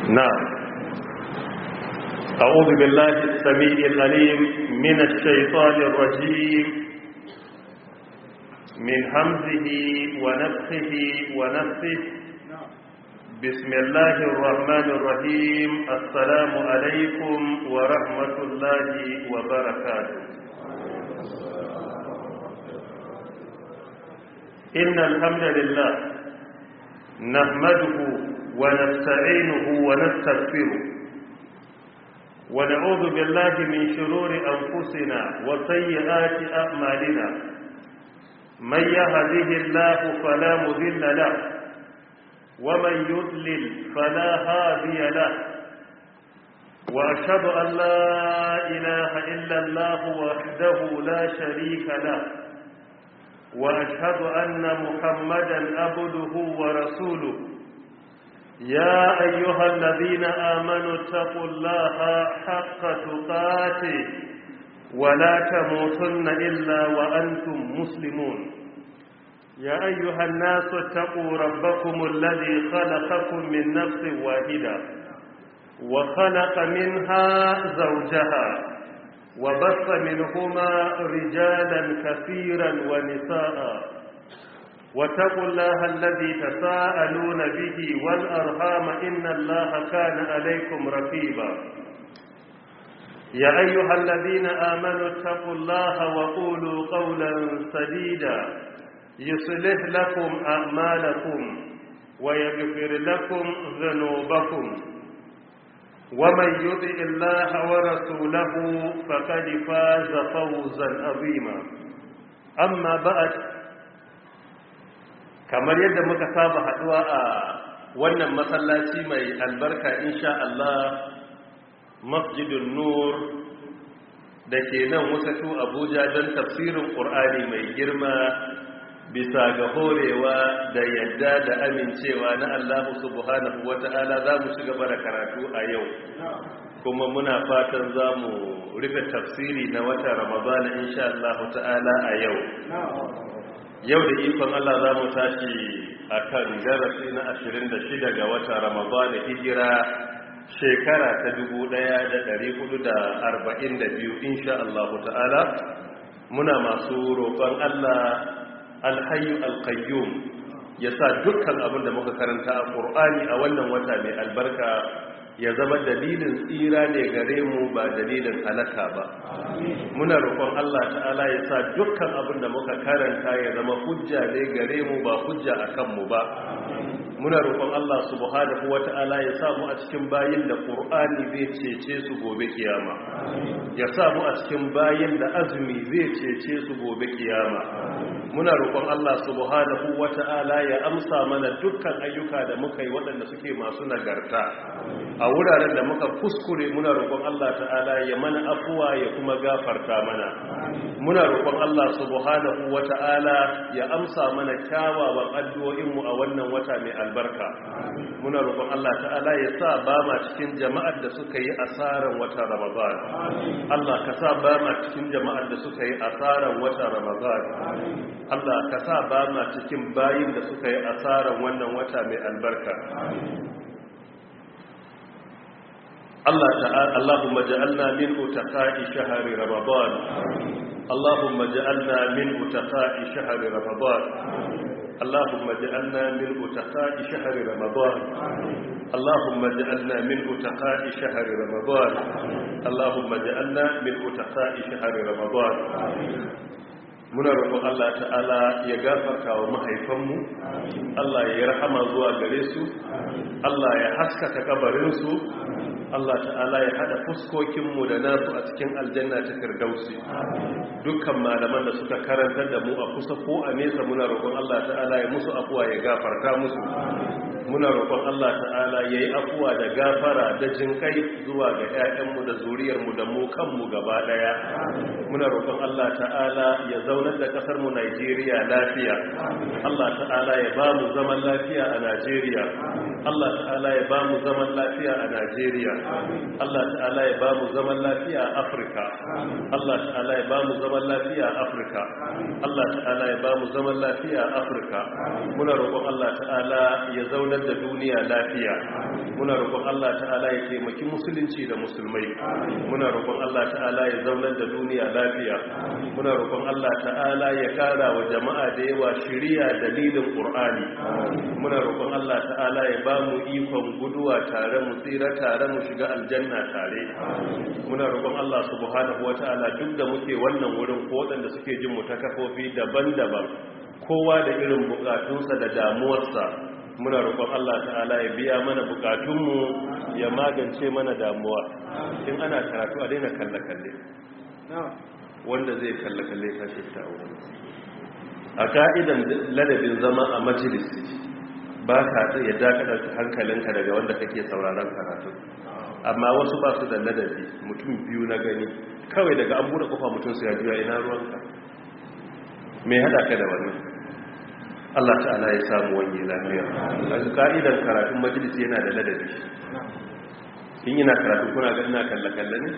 نعم أعوذ بالله السميع العليم من الشيطان الرجيم من همزه ونفخه ونفسه بسم الله الرحمن الرحيم السلام عليكم ورحمة الله وبركاته إن الحمد لله نحمده ونستعينه ونستغفره ونعوذ بالله من شرور أنفسنا وسيئات أعمالنا من يهده الله فلا مذل له ومن يضلل فلا هادي له وأشهد أن لا إله إلا الله وحده لا شريك له وأشهد أن محمدا عبده ورسوله يا أيها الذين آمنوا اتقوا الله حق تقاته ولا تموتن إلا وأنتم مسلمون يا أيها الناس اتقوا ربكم الذي خلقكم من نفس واحدة وخلق منها زوجها وبث منهما رجالا كثيرا ونساء واتقوا الله الذي تساءلون به والأرحام إن الله كان عليكم رقيبا يا أيها الذين آمنوا اتقوا الله وقولوا قولا سديدا يصلح لكم أعمالكم ويغفر لكم ذنوبكم ومن يطع الله ورسوله فقد فاز فوزا عظيما أما بعد kamar yadda muka saba haduwa a wannan masallaci mai albarka insha Allah masjidun nur da ke nan wasatu abuja don tafsirin ƙur'ani mai girma bisa ga horewa da yadda da amincewa na Allah subhanahu wata'ala za mu ci gaba da karatu a yau kuma muna fatan za mu rufe tafsiri na wata ramadana insha Allah ta'ala a yau yau da ikon Allah za mu tashi a kan darasi na 26 ga wata ramadana hijira shekara ta 1442 insha Allah ta'ala muna masu roƙon Allah alhayu alkayyum ya sa dukkan abin da muka karanta a ƙur'ani a wannan wata mai albarka ya zama dalilin tsira ne gare mu ba dalilin halaka ba muna roƙon Allah ta'ala ya sa dukkan abin da muka karanta ya zama hujja ne gare mu ba hujja a kanmu ba muna roƙon Allah subhanahu wata'ala ya sa mu a cikin bayin da Qur'ani zai cece su gobe kiyama ya sa mu a cikin bayin da azumi zai cece su gobe kiyama muna roƙon Allah subhanahu wata'ala ya amsa mana dukkan ayyuka da muka yi waɗanda suke masu nagarta a wuraren da muka kuskure muna roƙon Allah ta'ala ya mana afuwa ya kuma gafarta mana muna roƙon Allah subhanahu wata'ala ya amsa mana kyawawan addu'o'inmu a wannan wata mai albarka muna roƙon Allah ta'ala ya sa ba ma cikin jama'ar da suka yi asaran wata ramadan Allah ka sa ba ma cikin jama'ar da suka yi asaran wata ramadan Allah ka sa ba ma cikin bayin da suka yi asaran wannan wata mai albarka Allah ta'ala Allahumma ja'alna min utaqa'i shahri ramadan Allahumma ja'alna min utaqa'i shahri ramadan اللهم اجعلنا من أتقاء شهر رمضان اللهم اجعلنا من أتقاء شهر رمضان اللهم اجعلنا من أتقاء شهر رمضان muna roƙon Allah ta'ala ya gafarta wa mahaifanmu Allah ya rahama zuwa gare su Allah ya haskaka kabarinsu Allah ta'ala ya hada fuskokinmu da nasu a cikin aljanna ta firdausi dukkan malaman da suka karantar da mu a kusa ko a nesa muna roƙon Allah ta'ala ya musu afuwa ya gafarta musu muna roƙon Allah ta'ala ya yi afuwa da gafara da jinkai zuwa ga 'ya'yanmu da zuriyarmu da mu kanmu gaba ɗaya muna roƙon Allah ta'ala ya zaunar da ƙasarmu Najeriya lafiya Allah ta'ala ya ba mu zaman lafiya a Najeriya Allah ta'ala ya ba mu zaman lafiya a Najeriya Allah ta'ala ya ba mu zaman lafiya a Afirka Allah ta'ala ya ba mu zaman lafiya a Afirka Allah ta'ala ya ba mu zaman lafiya a Afirka muna roƙon Allah ta'ala ya zaunar da duniya lafiya muna roƙon Allah ta'ala ya taimaki musulunci da musulmai muna roƙon Allah ta'ala ya zaunar da duniya lafiya muna roƙon Allah ta'ala ya kara wa jama'a da yawa shiriya dalilin Qur'ani muna roƙon Allah ta'ala ya ba mu ikon guduwa tare mu tsira tare mu shiga aljanna tare muna roƙon Allah subhanahu wata'ala duk da muke wannan wurin ko waɗanda suke jin mu ta kafofi daban-daban kowa da irin bukatunsa da damuwarsa muna roƙon Allah ta'ala ya biya mana bukatunmu ya magance mana damuwa in ana karatu a daina kalle-kalle wanda zai kalle-kalle ta shi ta wurin a ka'idan ladabin zama a majalisi ba ka ya dakatar hankalinka daga wanda kake sauraron karatu amma wasu ba su da ladabi mutum biyu na gani kawai daga an buɗe kofa mutum su ya juya ina ruwanka mai hada ka da wannan Allah ta'ala ya samu wani lafiya a ka'idan karatun majalisi yana da ladabi in ina karatu kuna ga ina kalle-kalle ne?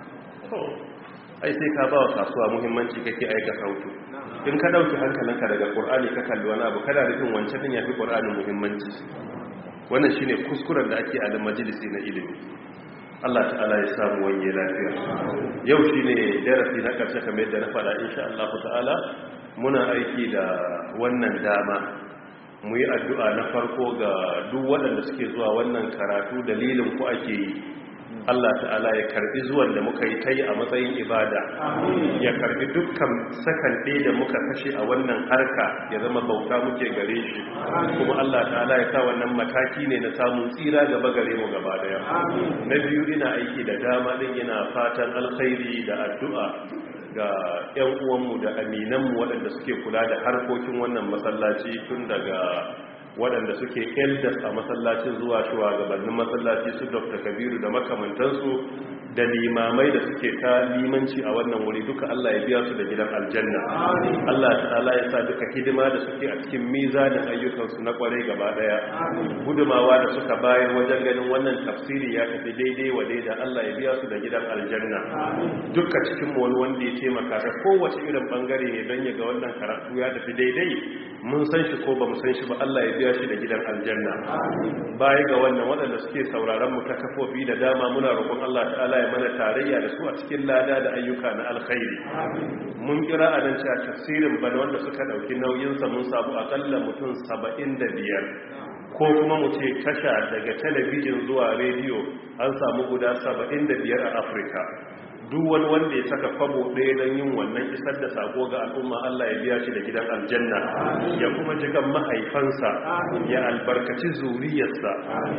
ai sai ka ba wa kasuwa muhimmanci kake aika sautu in ka dauki hankalinka daga qur'ani ka kalli wani abu kada rufin wancan din yafi qur'anin muhimmanci wannan shine kuskuren da ake a majalisi na ilimi Allah ta'ala ya samu wanye lafiya yau shine darasi na karshe kamar yadda na faɗa insha Allah ta'ala muna aiki da wannan dama mu yi addu'a na farko ga duk waɗanda suke zuwa wannan karatu dalilin ku ake yi Allah ta'ala ya karbi zuwan da muka yi ta yi a matsayin ibada ya karbi dukkan sakan ɗaya da muka kashe a wannan harka ya zama bauta muke gare shi kuma Allah ta'ala ya sa wannan mataki ne na samun tsira gaba gare mu gaba daya na biyu ina aiki da dama din ina fatan alkhairi da addu'a ga 'yan uwanmu da aminanmu waɗanda suke kula da harkokin wannan masallaci tun daga waɗanda suke elders a masallacin zuwa shugabannin masallaci su dr kabiru da makamantansu da limamai da suke ta limanci a wannan wuri duka Allah ya biya su da gidan aljanna Allah ta'ala ya sa duka hidima da suke a cikin mizanin ayyukansu na kwarai gaba daya gudumawa da suka bayar wajen ganin wannan tafsiri ya tafi daidai wa daida Allah ya biya su da gidan aljanna duka cikin wani wanda ya taimaka da kowace irin bangare ne don ya ga wannan karatu ya tafi daidai mun san shi ko ba mu san shi ba Allah ya biya shi da gidan aljanna baya ga wannan waɗanda suke sauraron mu ta kafofi da dama muna roƙon Allah ta'ala ya mana tarayya da su a cikin lada da ayyuka na alkhairi mun kira a nan cewa tafsirin bana wanda suka ɗauki nauyinsa mun samu akalla mutum saba'in da biyar ko kuma mu ce tasha daga talabijin zuwa rediyo an samu guda saba'in da biyar a afirka duk wani wanda ya saka kwabo ɗaya don yin wannan isar da sako ga al'umma Allah ya biya shi da gidan aljanna ya kuma jikan mahaifansa ya albarkaci zuriyarsa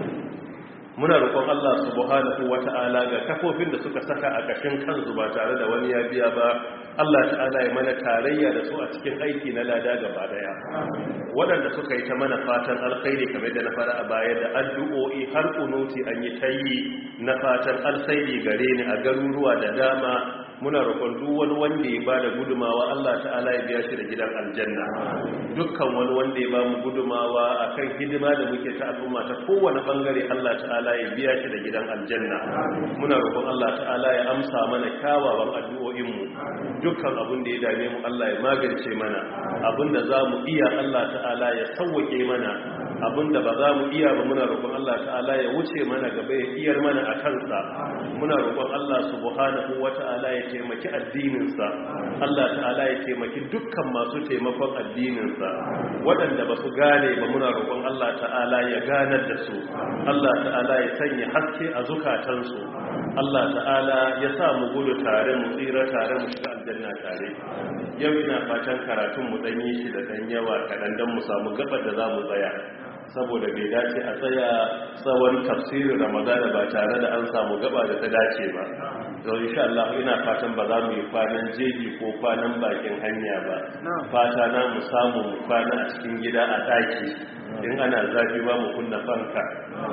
muna roƙon Allah subhanahu wata'ala ga kafofin da suka saka a kashin kansu ba tare da wani ya biya ba Allah ta'ala ya mana tarayya da su a cikin aiki na lada gaba daya waɗanda suka yi ta mana fatan alkhairi kamar da na fara a baya da addu'o'i har kunuti an yi tayi na fatan alkhairi gare ni a garuruwa da dama muna roƙon duk wani wanda ya bada gudumawa Allah ta'ala ya biya shi da gidan aljanna dukkan wani wanda ya ba mu gudumawa akan hidima da muke ta al'umma ta kowane bangare Allah ta'ala ya biya shi da gidan aljanna muna roƙon Allah ta'ala ya amsa mana kyawawan addu'o'in mu dukkan abin da ya dame mu Allah ya magance mana abin da za mu iya Allah ta'ala ya sauwake mana abin da ba za mu iya ba muna roƙon Allah ta'ala ya wuce mana gaba ya iyar mana a kansa muna roƙon Allah subhanahu wata'ala ya taimaki addininsa Allah ta'ala ya taimaki dukkan masu taimakon addininsa waɗanda ba su gane ba muna roƙon Allah ta'ala ya ganar da su Allah ta'ala ya sanya haske a zukatansu Allah ta'ala ya sa mu gudu tare mu tsira tare mu shiga aljanna tare yau ina fatan karatun mu dan yi shi da dan yawa kaɗan don mu samu gabar da za mu tsaya saboda bai dace a tsaya tsawon tafsirin ramadana ba tare da an samu gaba da ta dace ba don insha Allah ina fatan ba za mu yi kwanan jeji ko kwanan bakin hanya ba fata na mu samu mu kwana a cikin gida a daki in ana zafi ba mu kunna fanka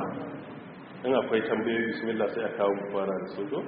in akwai tambayoyi bismillah sai a kawo mu kwana da sojo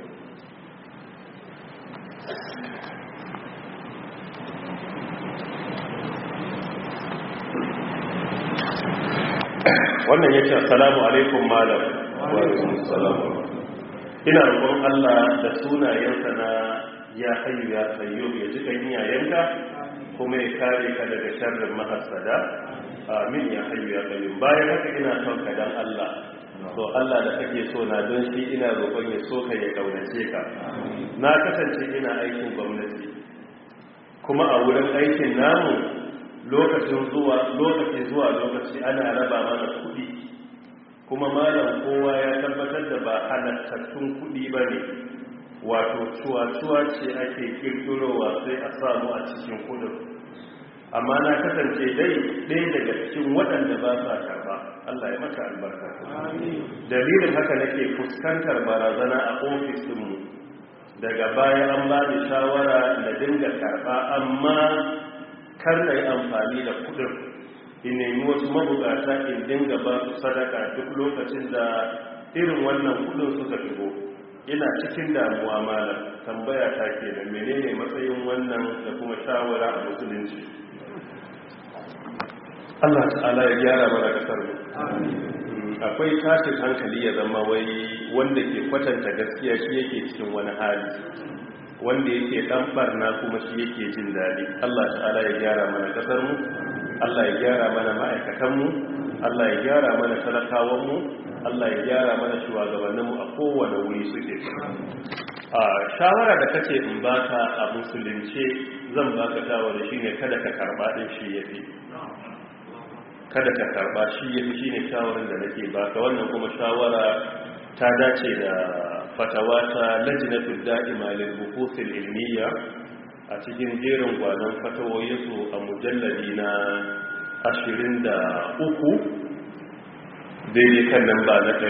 wannan yace assalamu alaikum malam wa alaikum assalam ina roƙon Allah da sunayensa na ya hayyu ya qayyum ya ji kan iyayenka kuma ya kare ka daga sharrin mahassada amin ya hayyu ya qayyum bayan haka ina son ka dan Allah to Allah da kake so na don shi ina roƙon ya so ka ya kaunace ka na kasance ina aikin gwamnati kuma a wurin aikin namu lokacin zuwa lokaci zuwa lokaci ana raba mana kuɗi kuma malam kowa ya tabbatar da ba halattattun kuɗi ba ne wato cuwa-cuwa ce ake kirkirowa sai a samu a cikin kudin amma na kasance dai ɗaya daga cikin waɗanda ba sa karba Allah ya maka albarka dalilin haka nake fuskantar barazana a ofisinmu daga baya an ba da shawara da dinga karba amma kar na yi amfani da kudin in nemi wasu mabukata in dinga ba su sadaka duk lokacin da irin wannan kudin suka shigo ina cikin damuwa malam tambaya ta ke da menene matsayin wannan da kuma shawara a musulunci Allah ta'ala ya gyara mana kasar mu akwai tashin hankali ya zama wai wanda ke kwatanta gaskiya shi yake cikin wani hali wanda yake dan barna kuma shi yake jin daɗi Allah ta'ala ya gyara mana kasar mu Allah ya gyara mana ma'aikatan mu Allah ya gyara mana talakawan mu Allah ya gyara mana shugabannin mu a kowane wuri suke a shawara da kace in baka a musulunce zan baka shawara shine kada ka karba din shi yafi kada ka karba shi yafi shine shawaran da nake baka wannan kuma shawara ta dace da fatawa ta lajnatul da'ima lil buhuthil ilmiya a cikin jerin gwanon fatawoyinsu a mujalladi na 23 daidai kan nan ba na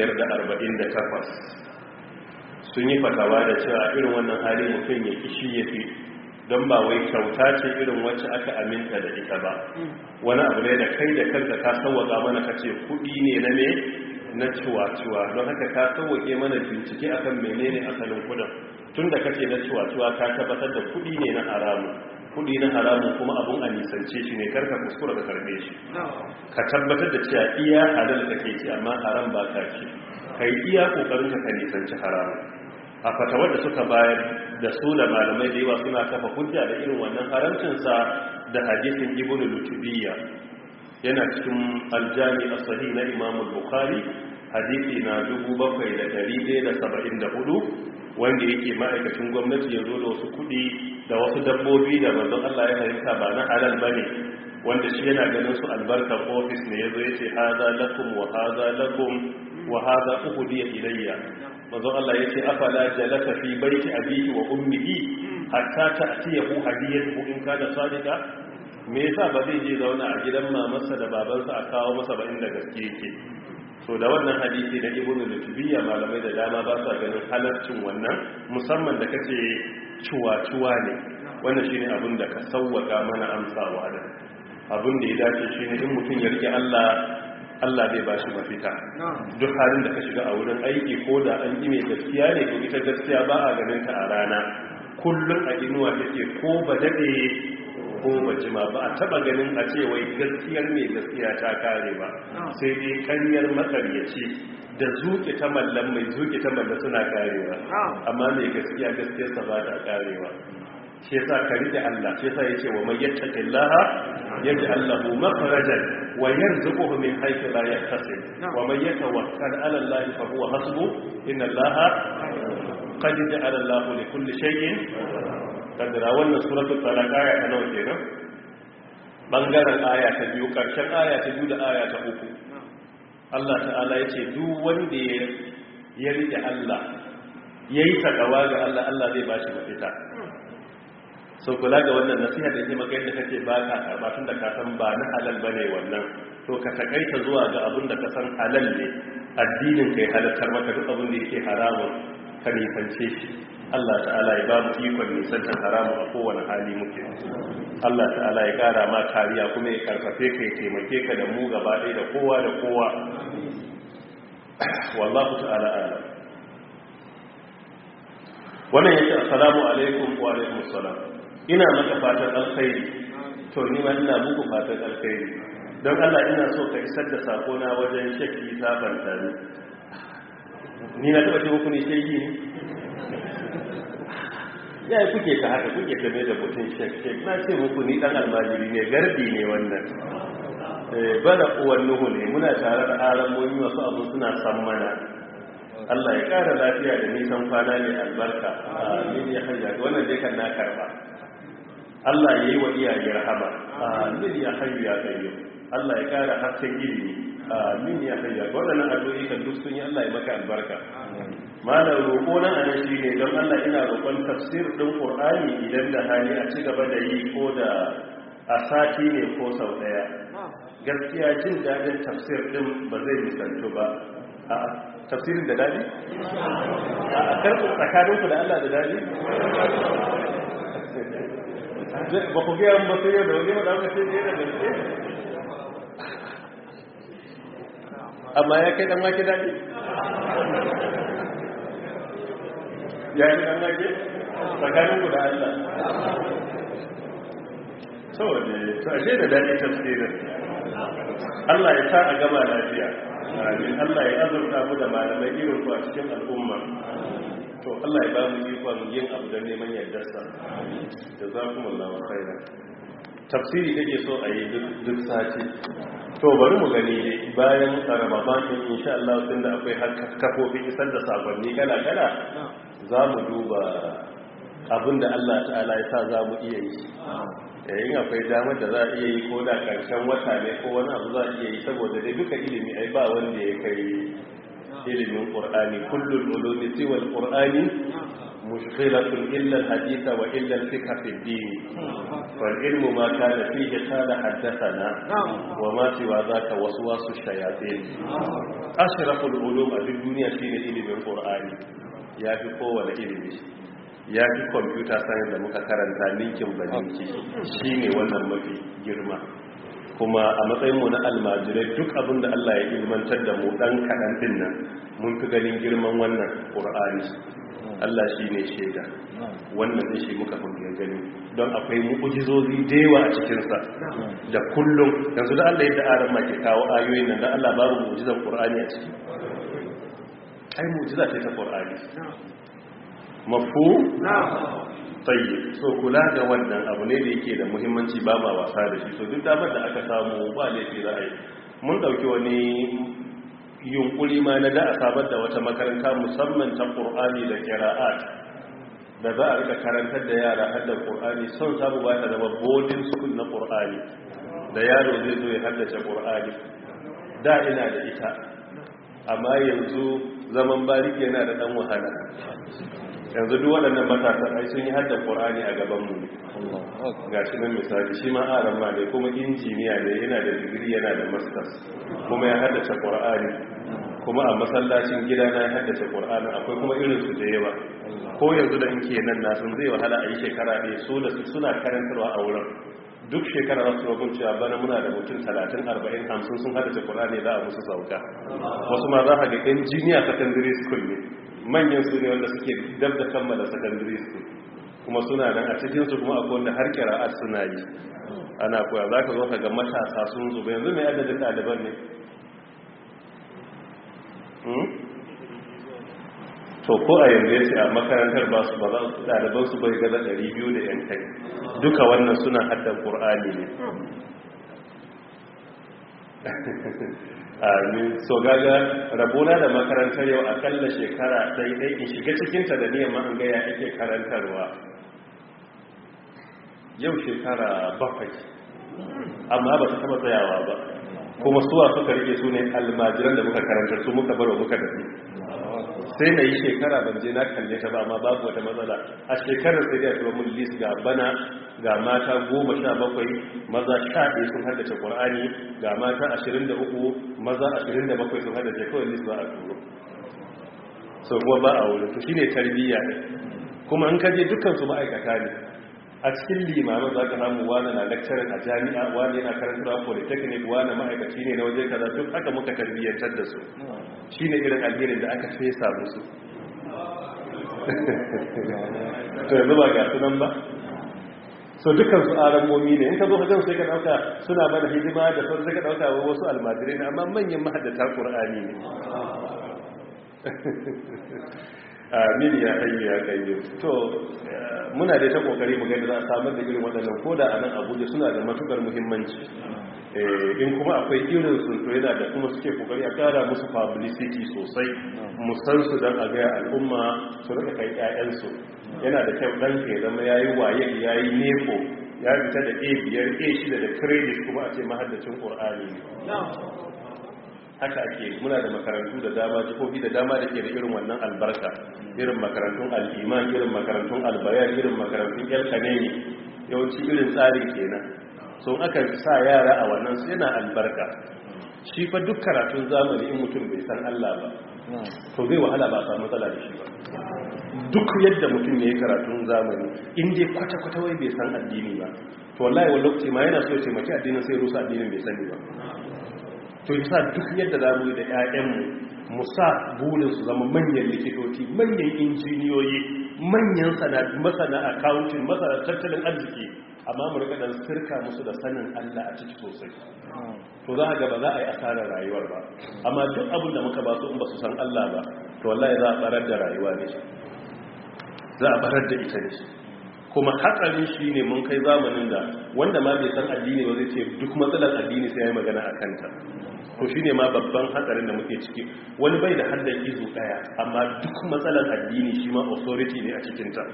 548 sun yi fatawa da cewa irin wannan hali mutum ya kishi ya fi don ba wai kyauta ce irin wacce aka aminta da ita ba wani abu ne da kai da kanka ka sauwaka mana kace kudi ne na me na ciwa-ciwa don haka ka sauwake mana bincike akan menene asalin kudin tun da kace na ciwa-ciwa ka tabbatar da kudi ne na haramu kudi na haramun kuma abun a nisance shi ne karka kuskura ka karbe shi ka tabbatar da cewa iya halal kake ci amma haram ba ka ci kai iya kokarin ka nisanci haramun a fatawar da suka bayar da su da malamai da yawa suna kafa hujja da irin wannan haramcinsa da hadisin ibn lutubiyya yana cikin aljami a sahih na imam bukhari hadisi na 7174 wanda yake ma'aikacin gwamnati ya zo da wasu kudi da wasu dabbobi da manzon Allah ya fahimta ba na halal bane wanda shi yana ganin su albarkar ofis ne yazo yace hadha lakum wa hadha lakum wa hadha uhdiya ilayya manzon Allah yace afala jalasa fi baiti abihi wa ummihi hatta ta'tiyahu hadiyatuhu in kana sadiqa me yasa ba zai je zauna a gidan mamarsa da babansa a kawo masa ba inda gaske yake so da wannan hadisi da ibnu lutubiyya malamai da dama ba sa ganin halarcin wannan musamman da kace cuwa-cuwa ne wannan shine abin da ka sauwaka mana amsawa da abin da ya dace shine in mutum ya rike Allah Allah zai ba shi mafita duk halin da ka shiga a wurin aiki ko da an ƙi mai gaskiya ne ko ita gaskiya ba a ganin ta a rana kullum a inuwa take ko ba daɗe ko ba jima ba a taɓa ganin a ce wai gaskiyar mai gaskiya ta kare ba sai dai karyar makaryaci da zuke ta mallan mai zuke ta mallan suna karewa amma mai gaskiya gaskiyarsa ba ta karewa shi yasa ka rike Allah shi yasa yace wa may yattaqillaha yaj'al lahu makhrajan wa yarzuquhu min haythu la yahtasib wa may yatawakkal 'ala Allah fa huwa hasbuh inna Allah qad ja'ala Allah li kulli shay'in qadra wannan suratul talaq aya ta nawa kenan bangaren aya ta biyu karshen aya ta biyu da aya ta uku Allah ta'ala yace duk wanda ya rike Allah yayi takawa ga Allah Allah zai bashi mafita sau kula ga wannan nasiha da yake maka yadda kake ba ka karba tun da ka san ba na halal ba ne wannan to ka takaita zuwa ga abin da ka san halal ne addinin kai halartar maka duk abin da yake haramun ka nisance shi Allah ta'ala ya ba mu ikon nisantar haramun a kowane hali muke Allah ta'ala ya kara ma kariya kuma ya karfafe ka ya taimake ka da mu gaba ɗaya da kowa da kowa wallahu ta'ala alam wannan yake assalamu alaikum wa alaikum assalam ina maka fatan alkhairi to ni ma ina muku fatan alkhairi don Allah ina so ka isar da sako na wajen shakki sabanta ni ni na taba ce muku ne shegi ne ya yi kuke ta haka kuke ta mai da mutum shek na ce muku ni dan almajiri ne gardi ne wannan bada uwan nuhu ne muna tare da alamomi wasu abu suna san mana Allah ya kara lafiya da nisan kwana ne albarka amin ya hajja wannan dai kan na karba Allah ya yi wa iyaye rahama amin ya hayyu ya qayyum Allah ya kara hasken ilimi amin ya hayya waɗannan addu'o'i kan duk sun yi Allah ya maka albarka malam roƙo na anan shi ne don Allah ina roƙon tafsir ɗin Qur'ani idan da hali a ci gaba da yi ko da a sati ne ko sau ɗaya gaskiya jin daɗin tafsir ɗin ba zai misaltu ba a tafsirin da daɗi a karɓar tsakaninku da Allah da daɗi ba ku gaya ba sai yau da wani wadda ce ne da gaske amma ya kai dan wake daɗi ya yi dan wake tsakanin ku da Allah saboda to ashe da daɗi tafsirin Allah ya sa a gama lafiya amin Allah ya azurta mu da malamai irin ku a cikin al'umma to Allah ya ba mu ikon yin abu da neman yardarsa jazakumullahu khairan tafsiri kake so a yi duk sati to bari mu gani bayan ramadan din insha Allah tunda akwai kafofin isar da sakonni kala kala za mu duba abinda Allah ta'ala ya sa za mu iya yi yayin akwai damar da za a iya yi ko da karshen wata ne ko wani abu za a iya yi saboda dai duka ilimi ai ba wanda ya kai ilimin qur'ani kullul ulumi siwa al-qur'ani مشغلة إلا الحديث وإلا الفقه في الدين فالعلم ما كان فيه قال حدثنا وما سوى ذاك وسواس الشياطين أشرف العلوم في الدنيا شين إلم القرآن يا في قوة إلم ya fi kwamfuta sanin da muka karanta ninkin ba ninki shi ne wannan mafi girma kuma a matsayinmu na almajirai duk abin da Allah ya ilmantar da mu ɗan kaɗan ɗin nan mun fi ganin girman wannan ƙur'ani Allah shi ne shaida wannan da shi muka funke gani don akwai mu'ujizozi da yawa a cikinsa da kullum yanzu da Allah yadda aran ma ke kawo ayoyin nan da Allah babu mu'ujizan Qur'ani a ciki ai mu'ujiza ce ta Qur'ani mafu tayyib so kula da wannan abu ne da yake da muhimmanci ba ma wasa da shi so duk damar da aka samu ba laifi ra'ayi mun dauki wani yunkuri ma na da a sabar da wata makaranta musamman ta ƙur'ani da kira'at da za a rika karantar da yara haddar ƙur'ani son samu ba ta zama boarding school na ƙur'ani da yaro zai zo ya haddace ƙur'ani da ina da ita amma yanzu zaman bariki yana da ɗan wahala yanzu duk waɗannan matasan ai sun yi haddar ƙur'ani a gabanmu ne ga shi nan misali shi ma aran ma ne kuma injiniya ne yana da digiri yana da masters kuma ya haddace ƙur'ani kuma a masallacin gida na ya haddace ƙur'ani akwai kuma irinsu da yawa ko yanzu da in ke nan na sun zai wahala a yi shekara ɗaya so da su suna karantarwa a wurin duk shekara za su rabin cewa bana muna da mutum 30 40 50 sun haddace ƙur'ani za a musu sauka wasu ma za a ga injiniya secondary school ne manyan su ne wanda suke dab da kammala secondary school kuma suna nan a cikinsu kuma akwai wanda har kira'ar suna yi ana koya za ka zo ka ga matasa sun zuba yanzu mai adadin ɗaliban ne to ko a yanzu ya ce a makarantar ba su ba za su ɗaliban su bai gaza 200 da yan kai duka wannan suna haddan ƙur'ani ne amin so gaga rabona da makarantar yau akalla shekara daidai in shiga cikinta da niyan ma'an gaya ake karantarwa yau shekara bakwai amma ba ta taba tsayawa ba kuma suwa suka rike su ne almajiran da muka karantar su muka baro muka tafi sai na yi shekara ban je na kalle ta ba amma babu wata matsala a shekarar sai da ya mun list ga bana ga mata goma sha bakwai maza sha ɗaya sun haddace ƙwar'ani ga mata ashirin da uku maza ashirin da bakwai sun haddace kawai list ba a turo so kuma ba a wurin to shi ne tarbiyya ne kuma an kaje dukkansu ma'aikata ne a cikin limamin za ka samu wani na lecturer a jami'a wani yana karantarwa polytechnic wani ma'aikaci ne na waje kaza duk haka muka tarbiyyantar da su shi ne irin alherin da aka fesa musu to yanzu ba ga sunan ba so dukkan su aramomi ne in ka zo hajjan sai ka dauka suna mana hidima da sauran sai ka dauka wasu almajirai ne amma manyan mahaddata qur'ani ne amin ya hayyu ya qayyum to muna da ta kokari mu ga da za a samar da irin waɗannan koda a nan Abuja suna da matukar muhimmanci in kuma akwai irin sun to yana da kuma suke kokari a kara musu publicity sosai musan su dan a ga al'umma su rika kai ƴaƴan su yana da kyau dan ke zama yayi waye yayi nefo ya fita da A biyar A shida da credit kuma a ce mahaddacin Qur'ani ne haka ake muna da makarantu da dama jihohi da dama da ke da irin wannan albarka irin makarantun al'iman irin makarantun albayan irin makarantun yalkaneni yawanci irin tsarin kenan so aka sa yara a wannan su yana albarka shi fa duk karatun zamani in mutum bai san Allah ba to zai wahala ba a samu matsala da shi ba duk yadda mutum ya yi karatun zamani in dai kwata-kwata wai bai san addini ba to wallahi wani lokaci ma yana so ya taimaki addinin sai rusa addinin bai sani ba to yasa duk yadda za mu yi da 'ya'yanmu mu sa burin su zama manyan likitoci manyan injiniyoyi manyan masana accounting masana tattalin arziki amma mu rika dan sirka musu da sanin Allah a ciki sosai to za a ga ba za a yi asarar rayuwar ba amma duk abin da muka ba su in ba su san Allah ba to wallahi za a barar da rayuwa ne za a barar da ita ne kuma hatsarin shi ne mun kai zamanin da wanda ma bai san addini ba zai ce duk matsalar addini sai ya yi magana a kanta to shi ne ma babban hatsarin da muke ciki wani bai da haddar izu daya amma duk matsalar addini shi ma authority ne a cikinta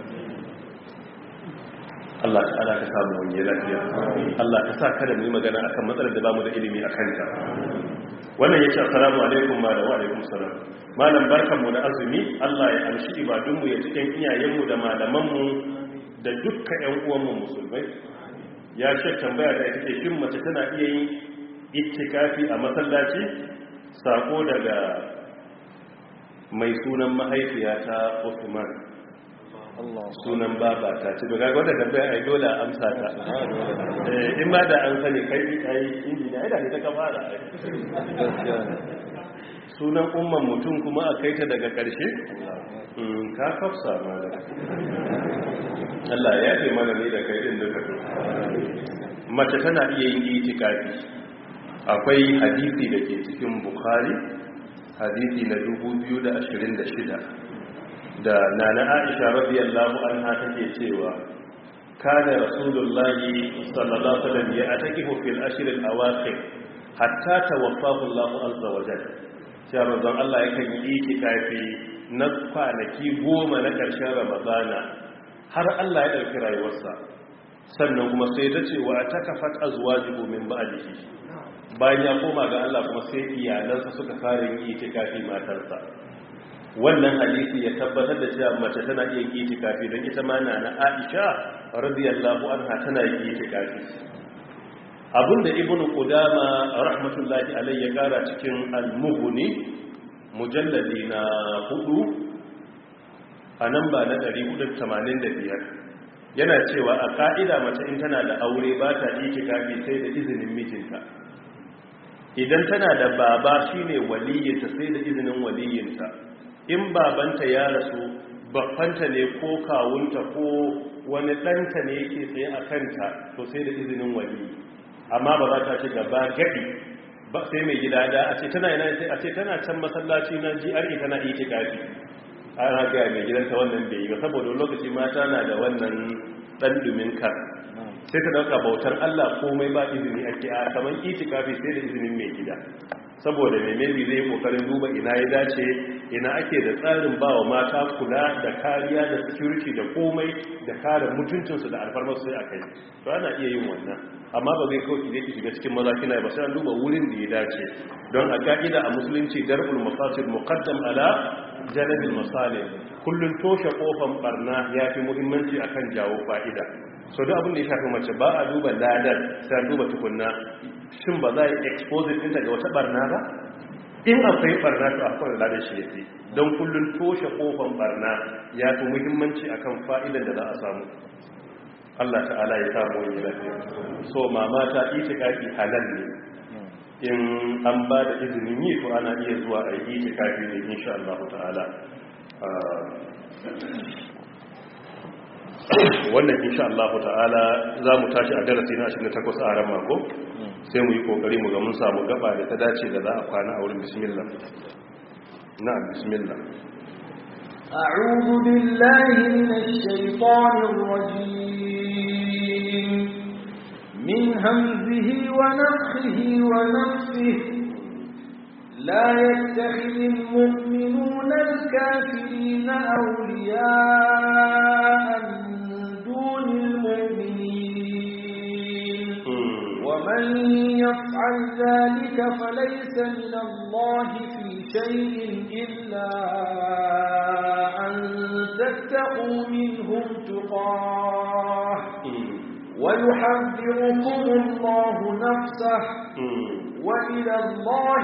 Allah ta'ala ka samu wani lafiya Allah ka sa kada mu yi magana akan matsalar da bamu da ilimi a kanta wannan yace assalamu alaikum malam wa alaikum salam malam barkanmu da azumi Allah ya amshi ibadunmu ya cikin iyayenmu da malamanmu da dukkan ƴan uwanmu musulmai ya ce tambaya da ita ce shin mace tana iya yin ittikafi a masallaci sako daga mai sunan mahaifiyata Usman sunan baba ta ci daga wadda tambaya ai dole amsa ta in ma da an sani kai kai inji da ida ne ta kafara sunan umman mutum kuma a kaita daga karshe ka kafsa mana Allah ya ce mana ne da kai din duka to mace tana iya yin itikafi akwai hadisi da ke cikin bukhari hadisi na 2026 da nana aisha radiyallahu anha take cewa kana rasulullahi sallallahu alaihi wasallam ya atakifu fil ashr al awakhir hatta tawaffahu Allah azza wa jalla cewa manzon Allah yakan yi itikafi na kwanaki goma na ƙarshen ramadana har Allah ya ɗauki rayuwarsa sannan kuma sai ta ce wa takafat azwajuhu min ba'dihi bayan ya koma ga Allah kuma sai iyalansa suka fara yin itikafi matarsa wannan hadisi ya tabbatar da cewa mace tana iya yin itikafi don ita ma na na Aisha radiyallahu anha tana yin itikafi abinda ibnu qudama rahmatullahi alayhi ya kara cikin al-mughni mujalladi na hudu a nan ba na 485 yana cewa a ka'ida mace in tana da aure ba ta itikafi sai da izinin mijinta idan tana da baba shine waliyinta sai da izinin waliyinta in babanta ya rasu babbanta ne ko kawunta ko wani ɗanta ne yake tsaye a kanta to sai da izinin waliyi amma ba za ta ce gaba gadi ba sai mai gida da a ce tana yana a ce tana can masallaci na GRE tana itikafi ana ga mai gidanta wannan bai yi ba saboda lokaci mata na da wannan dan dumin kar sai ta dauka bautar Allah komai ba izini ake a kaman itikafi sai da izinin mai gida saboda mai maybe zai kokarin duba ina ya dace ina ake da tsarin bawa mata kula da kariya da security da komai da kare mutuncinsu da alfarmar sai a kai to ana iya yin wannan amma ba zai kawai ki shiga cikin maza kina ba sai an duba wurin da ya dace don a ka'ida a musulunci dar'ul mafasid muqaddam ala jalbil masalih kullun toshe kofan barna yafi muhimmanci akan jawo fa'ida so duk abin da ya shafi mace ba a duba ladar sai a duba tukunna shin ba za a yi expose ɗinta ga wata barna ba in akwai barna to akwai ladar shi yake don kullun toshe kofan barna ya fi muhimmanci akan fa'idan da za a samu Allah ta'ala ya samu wani lafiya so mama ta itikafi halal ne in an ba da izinin yi to ana iya zuwa a yi itikafi ne insha Allah ta'ala wannan insha Allah ta'ala za mu tashi a darasi na 28 a ran mako sai mu yi kokari mu ga mun samu gaba da ta dace da za a kwana a wurin bismillah na'am bismillah أعوذ بالله من الشيطان الرجيم من همزه ونفخه ونفسه لا يتخذ المؤمنون الكافرين أولياء من دون المؤمنين ومن يفعل ذلك فليس من الله في شيء إلا أن تتقوا منهم تقاه ويحذركم الله نفسه وإلى الله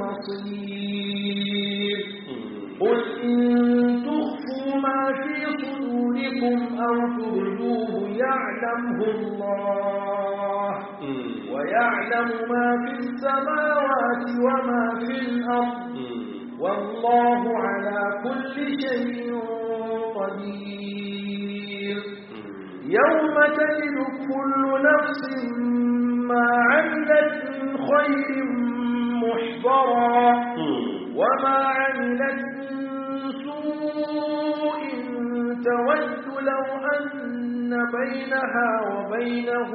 المصير قل إن تخفوا ما في صدوركم أو تبدوه يعلمه الله ويعلم ما في السماوات وما في الأرض والله على كل شيء قدير يوم تجد كل نفس ما عملت من خير محضرا وما عملت من سوء تود لو أن بينها وبينه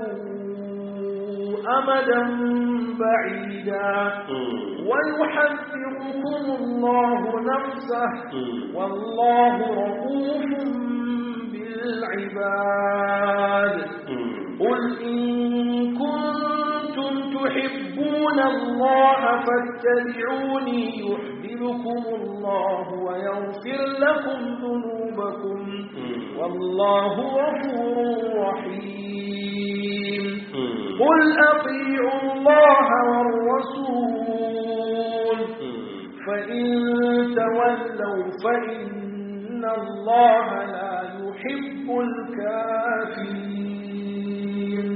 أمدا بعيدا ويحذركم الله نفسه والله رؤوف بالعباد قل إن كنتم تحبون الله فاتبعوني يحببكم الله ويغفر لكم ذنوبكم والله غفور رحيم قل أطيعوا الله والرسول فإن تولوا فإن الله لا يحب الكافرين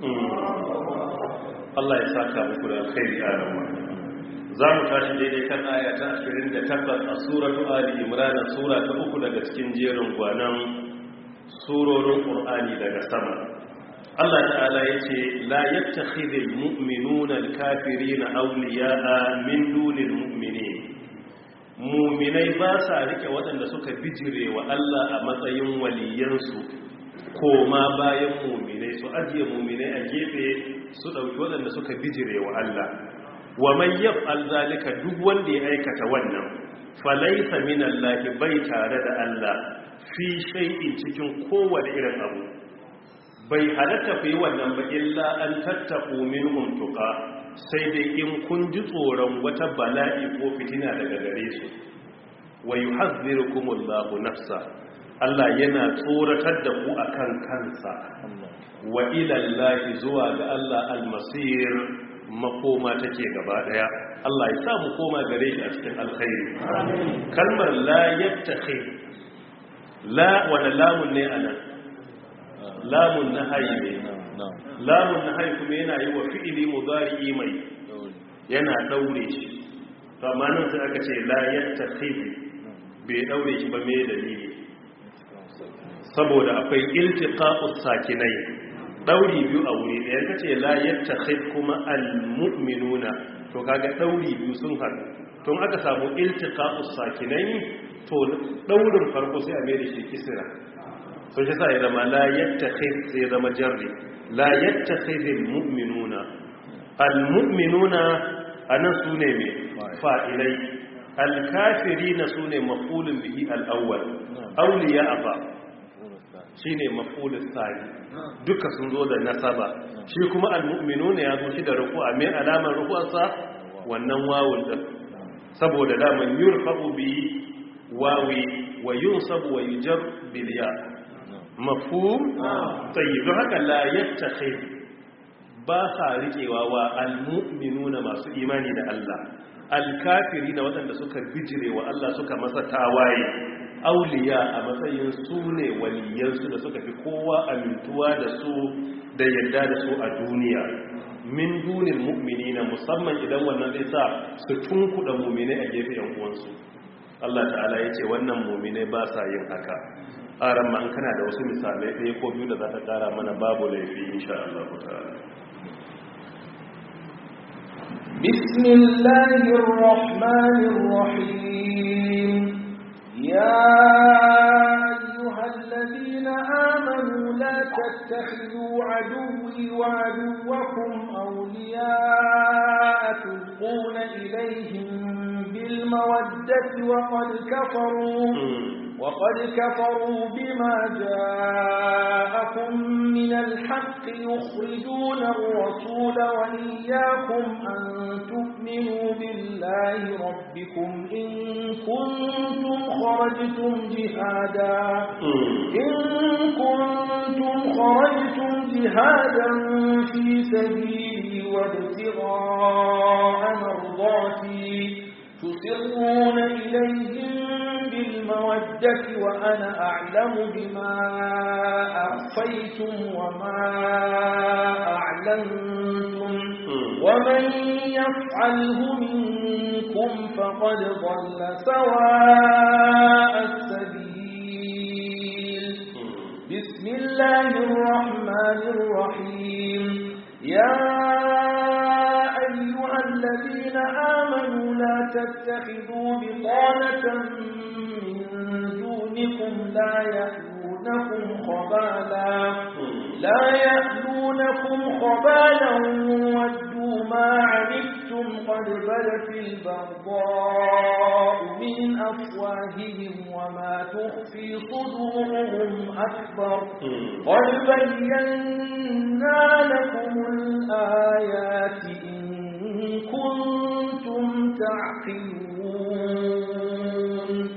Allah ya saka muku da alkhairi a rama za mu tashi daidai kan aya ta 28 a suratu ali imran sura ta uku daga cikin jerin gwanan surorin qur'ani daga sama Allah ta'ala yace la yattakhidhul mu'minuna al-kafirina awliya'a min dunil mu'minin mu'minai ba sa rike waɗanda suka bijire wa Allah a matsayin waliyansu koma bayan mu'minai su ajiye mu'minai a gefe su ɗauki waɗanda suka bijire wa Allah wa man yaf'al zalika duk wanda ya aikata wannan falaysa min Allah bai tare da Allah fi shay'in cikin kowane irin abu bai halatta fi wannan ba illa an tattaku minhum tuqa sai dai in kun ji tsoron wata bala'i ko fitina daga gare su wa yuhadhdhirukumullahu nafsa Allah yana tsoratar da ku akan kansa wa ilallahi zuwa ga Allah almasir makoma take gaba daya Allah ya sa mu koma gare shi a cikin alkhairi kalmar la yattakhid la wala lamun ne anan lamun nahayi ne lamun nahayi kuma yana yi wa fi'ili mudari mai yana daure shi to amma nan sai aka ce la yattakhid bai daure shi ba me dalili saboda akwai iltiqa'us sakinai dauri biyu a wuri da yanka ce la yattakhid kuma almu'minuna to kaga dauri biyu sun haɗu to aka samu iltiqa'us sakinai to daurin farko sai a mai da shi kisra so shi sa ya zama la yattakhid sai zama jarri la yattakhidul mu'minuna almu'minuna anan sune me fa'ilai alkafirina sune maf'ulun bihi al-awwal awliya fa shine maf'ulus sani duka sun zo da nasaba shi kuma almu'minuna ya zo shi da ruku'a me alamar ruku'arsa wannan wawun din saboda daman yurfa'u bi wawi wa yunsabu wa yujar bil ya mafhum tayyib haka la yattakhid ba sa riƙewa wa almu'minuna masu imani da Allah alkafiri da waɗanda suka bijire wa Allah suka masa tawaye auliya a matsayin su ne waliyansu da suka fi kowa amintuwa da su da yadda da su a duniya min dunin mu'minina musamman idan wannan zai sa su tunkuɗa mu'minai a gefe yan uwansu Allah ta'ala ya ce wannan mu'minai ba sa yin haka aran ma an kana da wasu misalai ɗaya ko biyu da za ta ƙara mana babu laifi insha Allah ta'ala بسم الله الرحمن الرحيم يا أيها الذين آمنوا لا تتخذوا عدوي وعدوكم أولياء تلقون إليهم بالمودة وقد كفروا وقد كفروا بما جاءكم من الحق يخرجون الرسول وإياكم أن تؤمنوا بالله ربكم إن كنتم خرجتم جهادا إن كنتم خرجتم جهادا في سبيلي وابتغاء مرضاتي تسرون إليهم بالمودة وأنا أعلم بما أخفيتم وما أعلنتم ومن يفعله منكم فقد ضل سواء السبيل بسم الله الرحمن الرحيم يا أيها الذين آمنوا لا تتخذوا بطانة من دونكم لا يألونكم خبالا لا يألونكم خبالا ودوا ما عنتم قد بدت البغضاء من أفواههم وما تخفي صدورهم أكبر قد بينا لكم الآيات إن كنتم تعقلون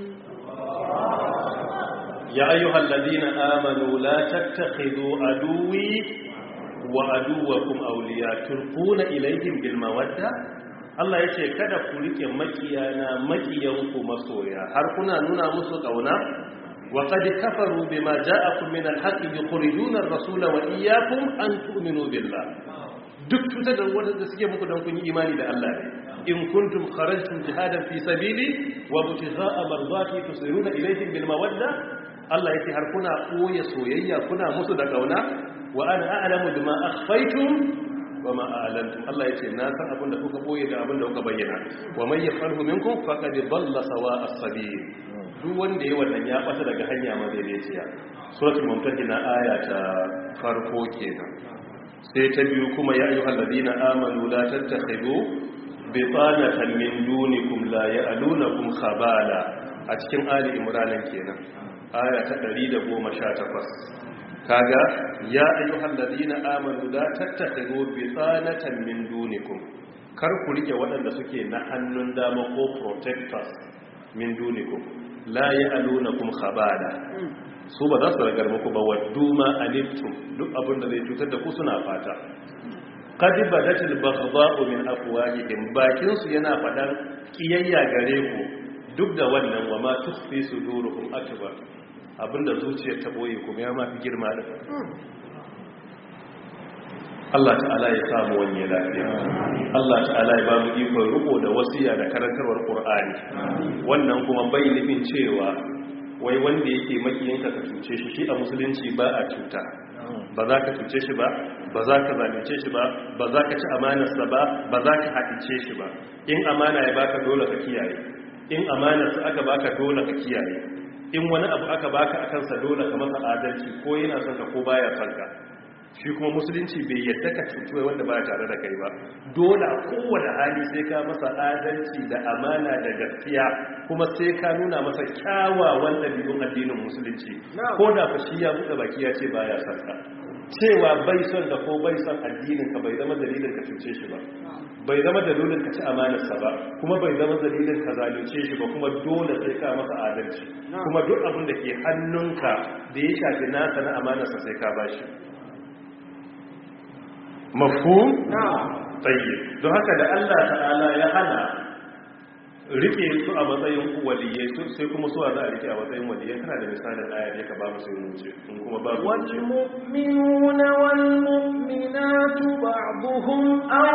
يا أيها الذين آمنوا لا تتخذوا عدوي وعدوكم أولياء تلقون إليهم بالمودة Allah ya ce kada ku rike makiyana makiyanku masoya har kuna nuna musu kauna wa qad kafaru bima ja'akum min al-haqqi yukhrijuna ar-rasula wa iyyakum an tu'minu billah duk cutar da wanda suke muku dan kun yi imani da Allah ne in kuntum kharajtum jihadan fi sabili wa butigha'a mardati tusiruna ilayhim bil mawadda Allah yake har kuna koya soyayya kuna musu da kauna wa ana a'lamu bima akhfaytum wa ma a'lantum Allah yace na san abin da kuka boye da abin da kuka bayyana wa man yafalhu minkum faqad dalla sawa'a as-sabil duk wanda yayi wannan ya bata daga hanya madaidaiciya suratul mumtahina aya ta farko kenan sai ta biyu kuma ya ayyuhal ladina amanu la tattakhidu bitanatan min dunikum la ya'lunakum khabala a cikin ali imran kenan aya ta 118 kaga ya ayyuhal ladina amanu la tattakhidu bitanatan min dunikum kar ku rike waɗanda suke na hannun dama ko protectors min dunikum la ya'lunakum khabala su ba za su ragar muku ba waddu ma anittum duk abin da zai cutar da ku suna fata qad badatil baghdha'u min afwahihim bakin su yana fadan kiyayya gare ku duk da wannan wa ma tukhfi suduruhum akbar abinda zuciyar ta boye kuma ya mafi girma da Allah ta'ala ya samu wani lafiya Allah ta'ala ya ba mu ikon riko da wasiya da karantarwar Qur'ani wannan kuma bai nufin cewa wai wanda yake makiyinka ka cuce shi shi a musulunci ba a cuta ba za ka cuce shi ba ba za ka zalunce shi ba ba za ka ci amanarsa ba ba za ka haɗice shi ba in amana ya baka dole ka kiyaye in amanarsa aka baka dole ka kiyaye in wani abu aka baka a kansa dole ka masa adalci ko yana son ka ko baya son ka shi kuma musulunci bai yadda ka cuci wanda ba tare da kai ba dole a kowane hali sai ka masa adalci da amana da gaskiya kuma sai ka nuna masa kyawawan ɗabi'un addinin musulunci ko da fa shi ya buɗe baki ya ce baya son ka cewa bai son da ko bai son addinin ka bai zama dalilin ka cuce shi ba bai zama dalilin ka ci amanarsa ba kuma bai zama dalilin ka zalunce shi ba kuma dole sai ka masa adalci kuma duk abin da ke hannunka da ya shafi nasa na amanarsa sai ka bashi mafhum tayyib don haka da Allah ta'ala ya hana rike su a matsayin waliyai su sai kuma suwa za a rike a matsayin waliyai kana da misalin aya ne ka ba mu sai wuce in kuma babu wuce والمؤمنون والمؤمنات بعضهم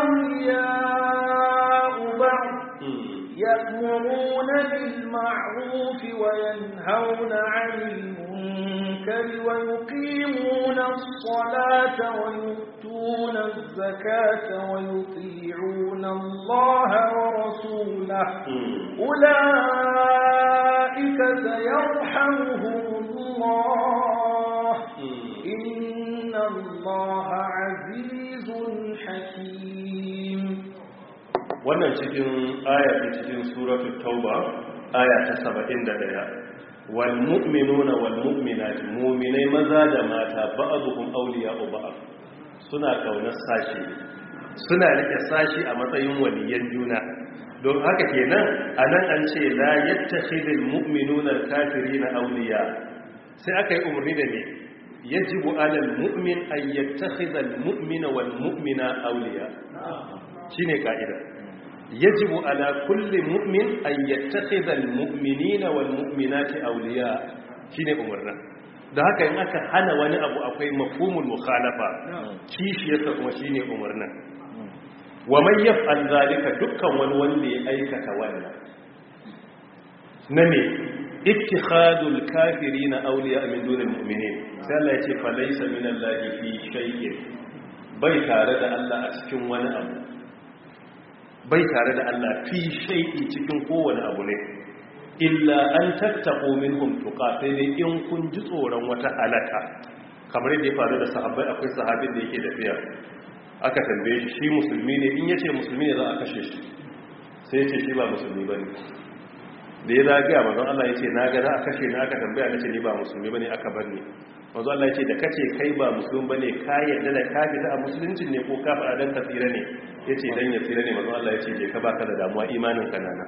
أولياء بعض يأمرون بالمعروف وينهون عن المنكر ويقيمون الصلاة ويؤتون الزكاة ويطيعون يطيعون الله ورسوله أولئك سيرحمهم الله إن الله عزيز حكيم wannan cikin aya ta cikin suratul tauba aya ta 71 wal mu'minuna wal mu'minat mu'minai maza da mata ba'dhum awliya'u ba'd suna kaunar sashi suna rike sashi a matsayin waliyan juna don haka kenan anan an ce la yattakhidul mu'minuna al-kafirina awliya sai aka yi umarni da ne yajibu 'alal mu'min an yattakhidha al-mu'mina wal mu'mina awliya shine ka'ida yajibu ala kulli mu'min an yattakhidha al-mu'minina wal mu'minati awliya shine umarnin da haka in aka hana wani abu akwai mafhumul mukhalafa kishiyarsa kuma shine umarnin wa man yaf'al zalika dukkan wani wanda ya aikata wannan na ne ittikhadul kafirina awliya min dunil mu'minin sai Allah ya ce fa laysa minallahi fi shay'in bai tare da Allah a cikin wani abu bai tare da Allah fi shay'i cikin kowane abu ne illa an tattaqu minhum tuqa sai dai in kun ji tsoron wata halaka kamar yadda ya faru da sahabbai akwai sahabin da yake tafiya aka tambaye shi shi musulmi ne in yace musulmi ne za a kashe shi sai yace shi ba musulmi bane da ya zagaya manzon Allah yace na ga za a kashe ni aka tambaya nace ni ba musulmi bane aka bar ni manzon Allah yace da kace kai ba musulmi bane ka yarda da ka fita a musuluncin ne ko ka fara dan ka tsira ne yace dan ya tsira ne manzon Allah yace je ka baka da damuwa imanin ka nana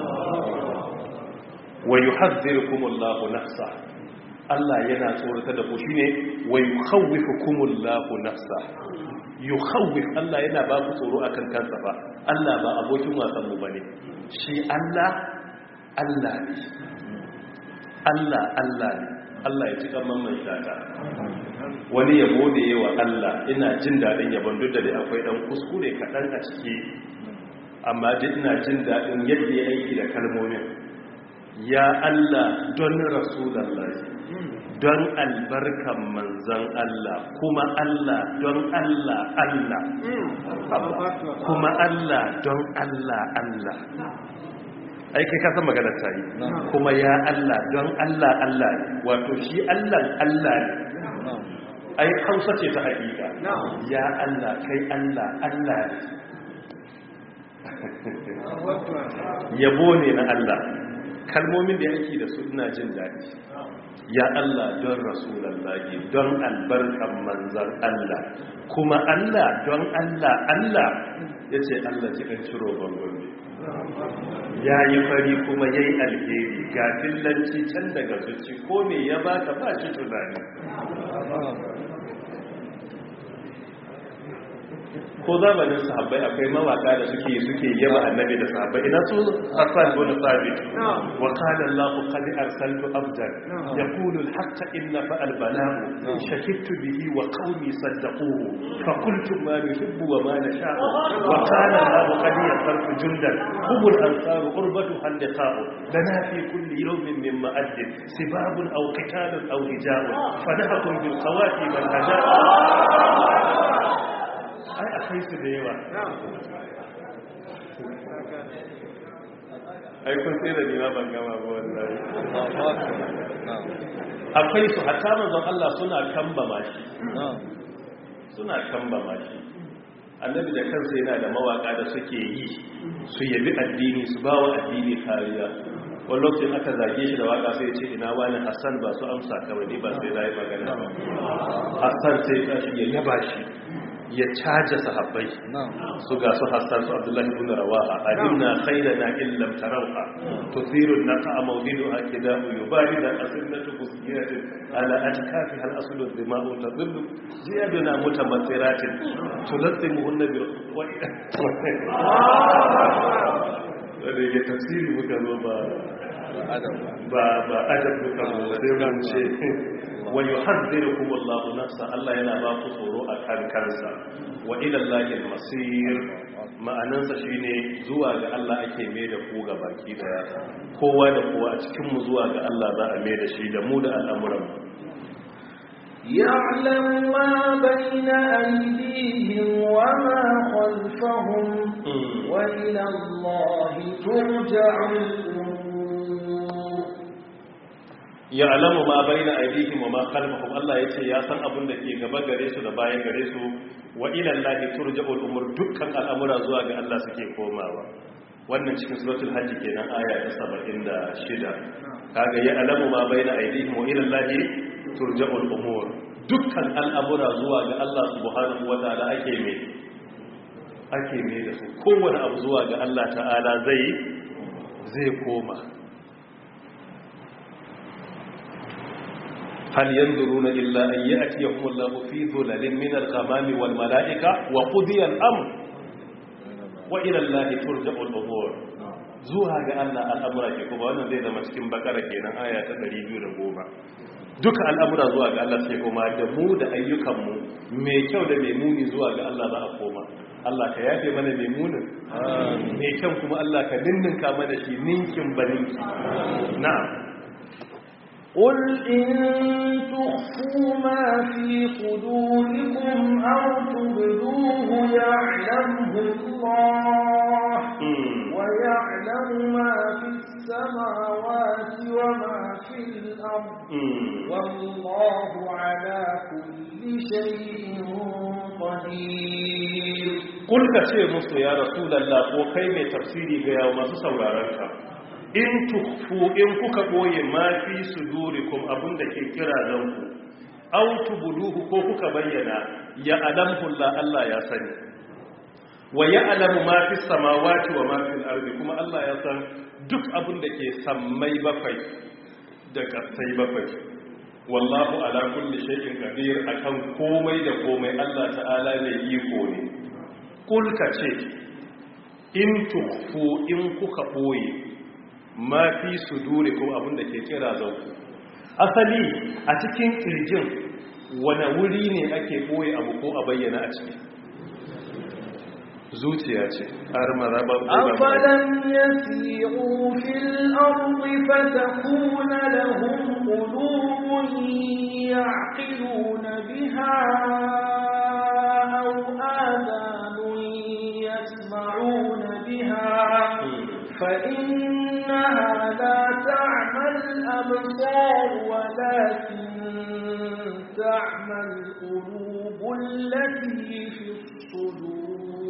wa yuhadhdhirukumullahu nafsa Allah yana tsorata da ku shine wa yukhawwifukumullahu nafsa yukhawwif Allah yana ba ku tsoro akan kansa ba Allah ba abokin wasan mu bane shi Allah Allah ne Allah Allah ne Allah ya ci kamar mai shata wani yabo da yawa Allah ina jin daɗin yabon duk da dai akwai ɗan kuskure kaɗan a ciki amma duk ina jin daɗin yadda ya aiki da kalmomin ya Allah don rasulallah don albarkan manzan Allah kuma Allah don Allah Allah kuma Allah don Allah Allah ai kai ka san maganar ta yi kuma ya Allah don Allah Allah ne wato shi Allah Allah ne ai hausa ce ta hakika ya Allah kai Allah Allah ne yabo ne na Allah kalmomin da yake da su ina jin daɗi ya Allah don rasulallahi don albarkan manzan Allah kuma Allah don Allah Allah ya ce Allah cikin ciro bangon ya yi fari kuma ya yi alheri ga fillanci can daga zuci ko me ya baka ba shi tunani ko zamanin sahabbai akwai mawaka da suke suke yaba annabi da sahabbai ina su Hassan bin Thabit wa qala Allahu qad arsaltu abdan yaqulu al-haqqa inna fa al-bala'u shakittu bihi wa qaumi saddaquhu fa qultu ma yuhibbu wa ma nasha'u wa qala Allahu qad yasaltu jundan hum al-ansaru qurbatu hal-liqa'u lana fi kulli yawmin mimma addin sibabun aw qitalun aw hija'un fadahakum bil qawati wal hajaa ai akwai su da yawa ai kun sai da nima ban gama ba wallahi akwai su hatta manzon Allah suna kamba mashi suna kamba mashi annabi da kansa yana da mawaka da suke yi su yabi addini su bawa addini kariya wani lokacin aka zage shi da waka sai ce ina wani hassan ba su amsa kawai ni ba sai na yi magana ba hassan sai tashi ya yaba shi ya caja sahabbai su ga su hassan su abdullahi ibn rawaha alimna khairana illam tarawha tuthiru naqa mawdidu akida'u yubarida asillatu busgiyatin ala atkafi hal aslu dima'u tadhillu ziyaduna mutamathiratin tulazzimuhunna bil wanda ya tafsiri muka zo ba ba ba adab muka zo sai mun ce wa yuhadhdhirukum Allahu nafsa Allah yana ba ku tsoro a kan kansa wa ila Allahi al-masir ma'anansa shine zuwa ga Allah ake mai da ku ga baki daya kowa da kowa a cikin mu zuwa ga Allah za a mai da shi da mu da al'amuran يعلم ما بين أيديهم وما خلفهم وإلى الله ترجع الأمور ya'lamu ma baina aydihim wa ma khalfahum Allah yace ya san abin da ke gaba gare su da bayan gare su wa ila Allah turja'ul umur dukkan al'amura zuwa ga Allah suke komawa wannan cikin suratul hajj kenan aya ta 76 kaga ya'lamu ma baina aydihim wa ila Allah turja'ul umur dukkan al'amura zuwa ga Allah subhanahu wa ta'ala ake me ake me da su kowane abu zuwa ga Allah ta'ala zai zai koma هل ينظرون إلا أن يأتيهم الله في ظلل من الغمام والملائكة وقضي الأمر وإلى الله ترجع الأمور zuwa ga Allah al'amura ke kuma wannan zai zama cikin bakara kenan aya ta 210 duka al'amura zuwa ga Allah ke kuma da mu da ayyukanmu mai kyau da mai muni zuwa ga Allah za a koma Allah ka yafe mana mai munin mai kyau kuma Allah ka ninninka mana shi ninkin baninki na'am قل إن تخفوا ما في صدوركم أو تبدوه يعلمه الله ويعلم ما في السماوات وما في الأرض والله على كل شيء قدير قل كثير مصر يا رسول الله وكيف تفسيري غير ما سورارك in tukfu in kuka boye ma fi sudurikum abinda ke kira zanku aw tubduhu ko kuka bayyana ya alamhu Allah Allah ya sani wa ya'lamu ma fi samawati wa ma fil ardi kuma Allah ya san duk abinda ke sammai bakwai da kasai bakwai wallahu ala kulli shay'in qadir akan komai da komai Allah ta'ala ne iko ne kul ce in tukfu in kuka boye ma fi su dure ko abinda ke kira zauku asali a cikin kirjin wane wuri ne ake boye abu ko a bayyana a ciki zuciya ce har maraba أفلم يسيروا في الأرض فتكون لهم قلوب يعقلون بها أو آذان يسمعون بها فإنها لا تعمى الأبصار ولكن تعمى القلوب التي في الصدور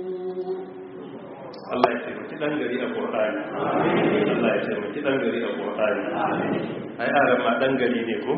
Allah ya taimaki ɗan gari a Qur'ani Allah ya taimaki ɗan gari a Qur'ani ai aran ma ɗan gari ne ko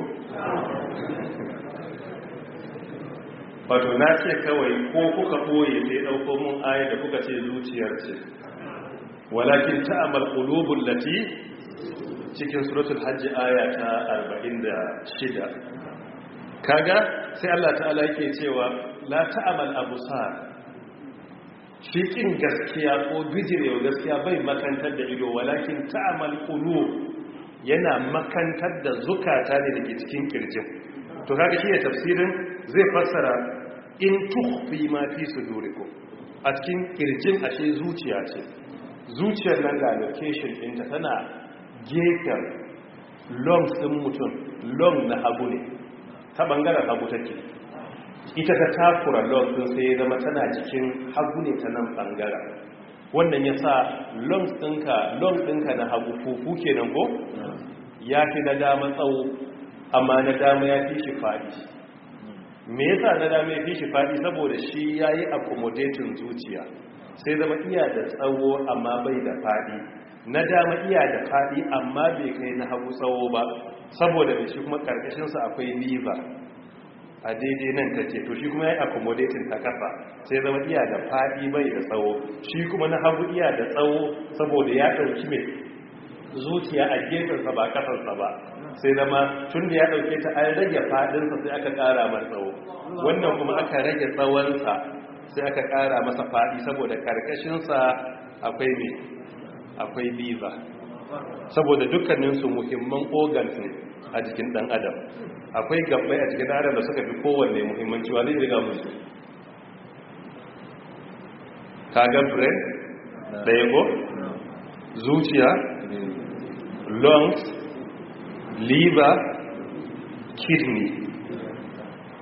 wato na ce kawai ko kuka ɓoye sai ɗauko mun aya da kuka ce zuciyar ce walakin ta'amal qulubul lati cikin suratul hajj aya ta 46 kaga sai Allah ta'ala yake cewa la ta'amal absar shi kin gaskiya ko bijirewa gaskiya bai makantar da ido walakin ta'amal qulub yana makantar da zukata ne dake cikin kirjin to kaga shi ne tafsirin zai fassara in tukhfi ma fi sudurikum a cikin kirjin ashe zuciya ce zuciyar nan ga location ɗinta tana gefen lungs ɗin mutum lung na hagu ne ta ɓangaren hagu take ita ta takura lungs ɗin sai ya zama tana cikin hagu ne ta nan ɓangaren wannan ya sa lungs ɗinka lung ɗinka na hagu fufu kenan ko ya fi na dama tsawo amma na dama ya fi shi faɗi me yasa na dama ya fi shi faɗi saboda shi ya yi accommodating zuciya sai zama iya da tsawo amma bai da faɗi na dama iya da faɗi amma bai kai na hagu tsawo ba saboda da shi kuma ƙarƙashinsa akwai liver a daidai nan ta ce to shi kuma ya yi accommodating ta ƙasa sai zama iya da faɗi bai da tsawo shi kuma na hagu iya da tsawo saboda ya ɗauki mai zuciya a gefensa ba ƙasarsa ba sai zama tun da ya ɗauke ta an rage faɗinsa sai aka ƙara mar tsawo wannan kuma aka rage tsawonsa sai aka ƙara masa faɗi saboda ƙarƙashinsa akwai mai akwai liver saboda dukkaninsu muhimman organs ne a jikin ɗan adam akwai gabbai a cikin adam da suka fi kowanne muhimmanci wa zai riga musu kagan brain ɗaya ko zuciya lungs liver kidney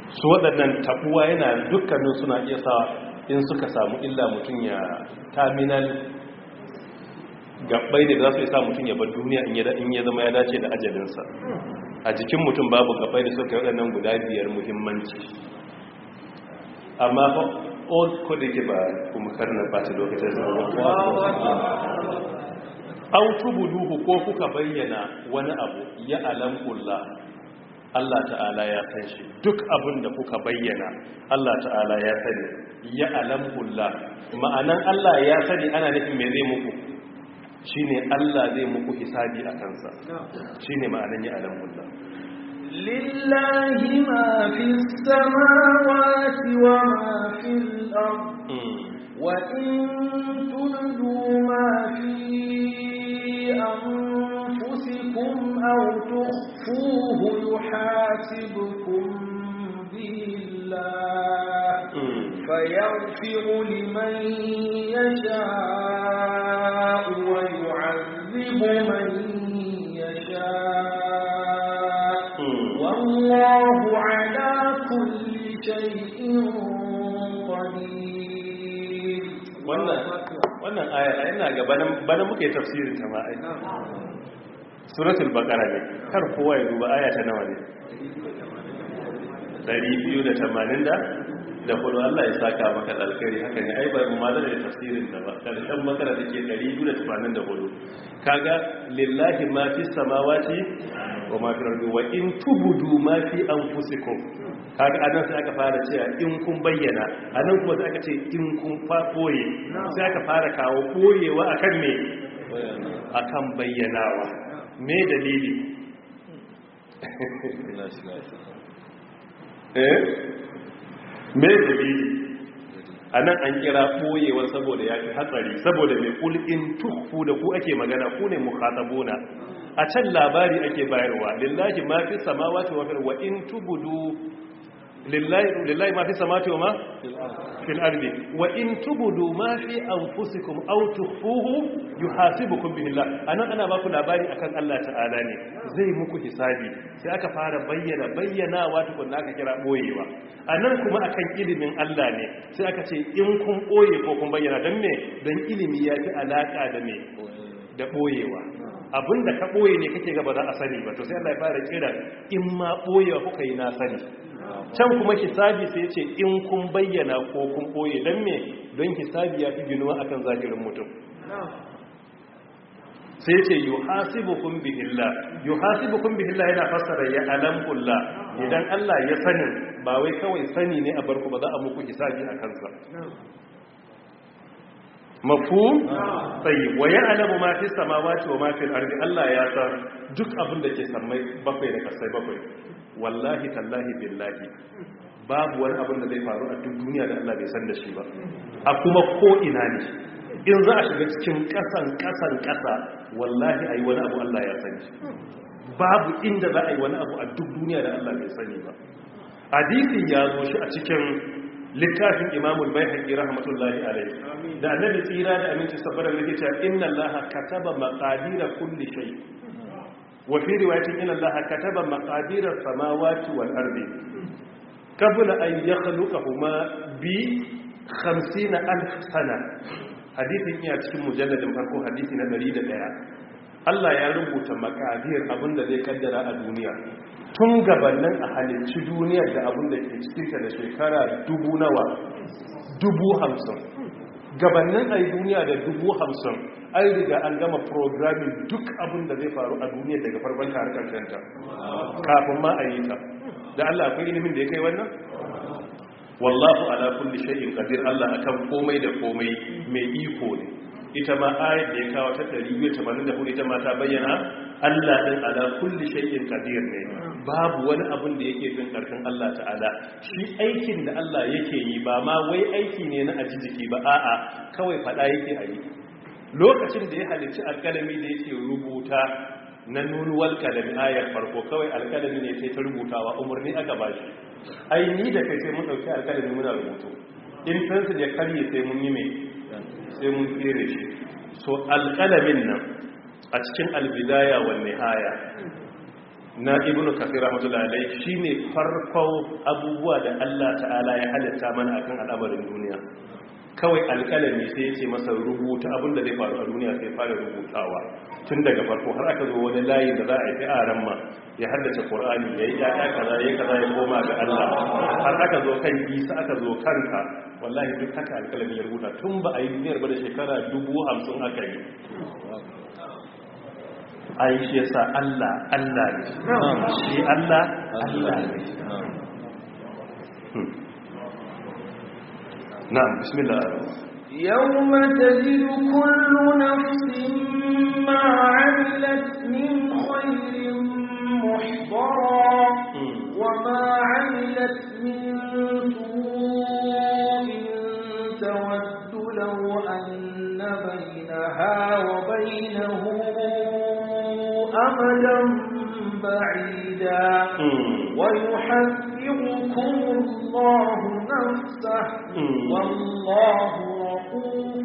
su waɗannan tabuwa yana dukkanin suna iya sa in suka samu illa mutum ya terminal gabbai da za su isa mutum ya bar duniya in ya zama ya dace da ajalinsa a jikin mutum babu gabbai da suka yi waɗannan guda biyar muhimmanci amma fa old code ke ba kuma karnar bata lokacin zama autubuduhu ko kuka bayyana wani abu ya alamkullah Allah ta'ala ya san shi duk abin da kuka bayyana Allah ta'ala ya sani ya alamkullah ma'anan Allah ya sani ana nufin me zai muku shine Allah zai muku hisabi a kansa shine ma'anan ya alamkullah lillahi ma fis samawati wa ma fil ard wa in tudu ma fi أنفسكم أو تخفوه يحاسبكم به الله فيغفر لمن يشاء ويعذب من يشاء والله على كل شيء قدير wannan ayar ina ga bana muke tafsirin ta ma ai suratul baqara ne kar kowa ya duba aya ta nawa ne 280 da da kudu Allah ya saka maka alkhairi haka ne ai ba mu ma da tafsirin ta ba karshen makara take 284 kaga lillahi ma fi samawati wa ma fi ardi wa in tubudu ma fi anfusikum kaga anan sai aka fara cewa in kun bayyana anan kuma sai aka ce in kun fa boye sai aka fara kawo boyewa akan me akan bayyanawa me dalili eh me dalili anan an kira boyewa saboda ya fi hatsari saboda mai kulin tukfu da ku ake magana ku ne mukhatabuna a can labari ake bayarwa lillahi ma fi samawati wa fil wa in tubudu lillahi ma fi samawati wa ma fil ardi wa in tubudu ma fi anfusikum aw tukhfuhu yuhasibukum bihi Allah anan ana baku labari akan Allah ta'ala ne zai muku hisabi sai aka fara bayyana bayyanawa tukunna aka kira boyewa anan kuma akan ilimin Allah ne sai aka ce in kun boye ko kun bayyana dan me dan ilimi ya fi alaka da me da boyewa abinda ka boye ne kake ga ba za a sani ba to sai Allah ya fara kira in ma boyewa kuka yi na sani can kuma hisabi sai ce in kun bayyana ko kun boye don me don hisabi ya fi ginuwa akan zahirin mutum sai ce yi hasibukun bihillah yi hasibukun bihillah yana fassara ya alamkulla idan Allah ya sanin ba wai kawai sani ne a barku ba za a muku hisabi a kansa mafu tsayi wa ya alamu ma fi samawati wa ma fi ardi Allah ya san duk abin da ke sammai bakwai da kasai bakwai wallahi tallahi billahi babu wani abin da zai faru a duk duniya da Allah bai san da shi ba a kuma ko ina ne in za a shiga cikin kasan kasan kasa wallahi ayi wani abu Allah ya sani babu inda za a yi wani abu a duk duniya da Allah bai sani ba hadisin ya zo shi a cikin littafin imamul bai haƙi rahmatullahi alaihi da annabi tsira da aminci sabbara da cewa inna allaha kataba maqadira kulli shay wa fi riwayatin inna allaha kataba maqadira samawati wal ardi qabla an yakhluqahuma bi 50 alf sana hadisin iya cikin mujalladin farko hadisi na 101 Allah ya rubuta makadir abinda zai kaddara a duniya tun gabanin a halicci duniyar da abinda ke cikinta da shekara dubu nawa dubu hamsin gabanin a yi duniya da dubu hamsin an riga an gama programming duk abinda zai faru a duniya daga farkon harkar kanta kafin ma a yi ta da Allah akwai ilimin da ya kai wannan wallahu ala kulli shay'in qadir Allah akan komai da komai mai iko ne ita ma ayat da ya kawo ta 284 ita ma ta bayyana Allah din ala kulli shay'in qadir ne babu wani abun da yake fin karfin Allah ta'ala shi aikin da Allah yake yi ba ma wai aiki ne na aji jiki ba a'a kawai fada yake a yi lokacin da ya halicci alkalami da yake rubuta na nunuwal kalami ayar farko kawai alkalami ne sai ta rubutawa umarni aka bashi ai ni da kai sai mun dauki alkalami muna rubutu in pencil ya karye sai mun yi mai sai mun tsere shi so alƙalamin nan a cikin albidaya wa nihaya na ibn kafir rahmatullahi alaihi shine farko abubuwa da Allah ta'ala ya halitta mana akan al'amarin duniya kawai alƙalami sai ya ce masa rubuta abin da zai faru a duniya sai fara rubutawa tun daga farko har aka zo wani layi da za a yi a ran ma ya haddace qur'ani ya yi yaya kaza ya kaza ya koma ga Allah har aka zo kan isa aka zo kanka wallahi duk haka alƙalami ya rubuta tun ba a yi duniyar ba da shekara dubu hamsin aka yi ai shi yasa Allah Allah ne shi Allah Allah ne na'am bismillah يوم تجد كل نفس ما عملت من خير محضرا وما عملت من سوء تود لو أن بينها وبينه أمدا بعيدا ويحذركم الله نفسه والله رؤوف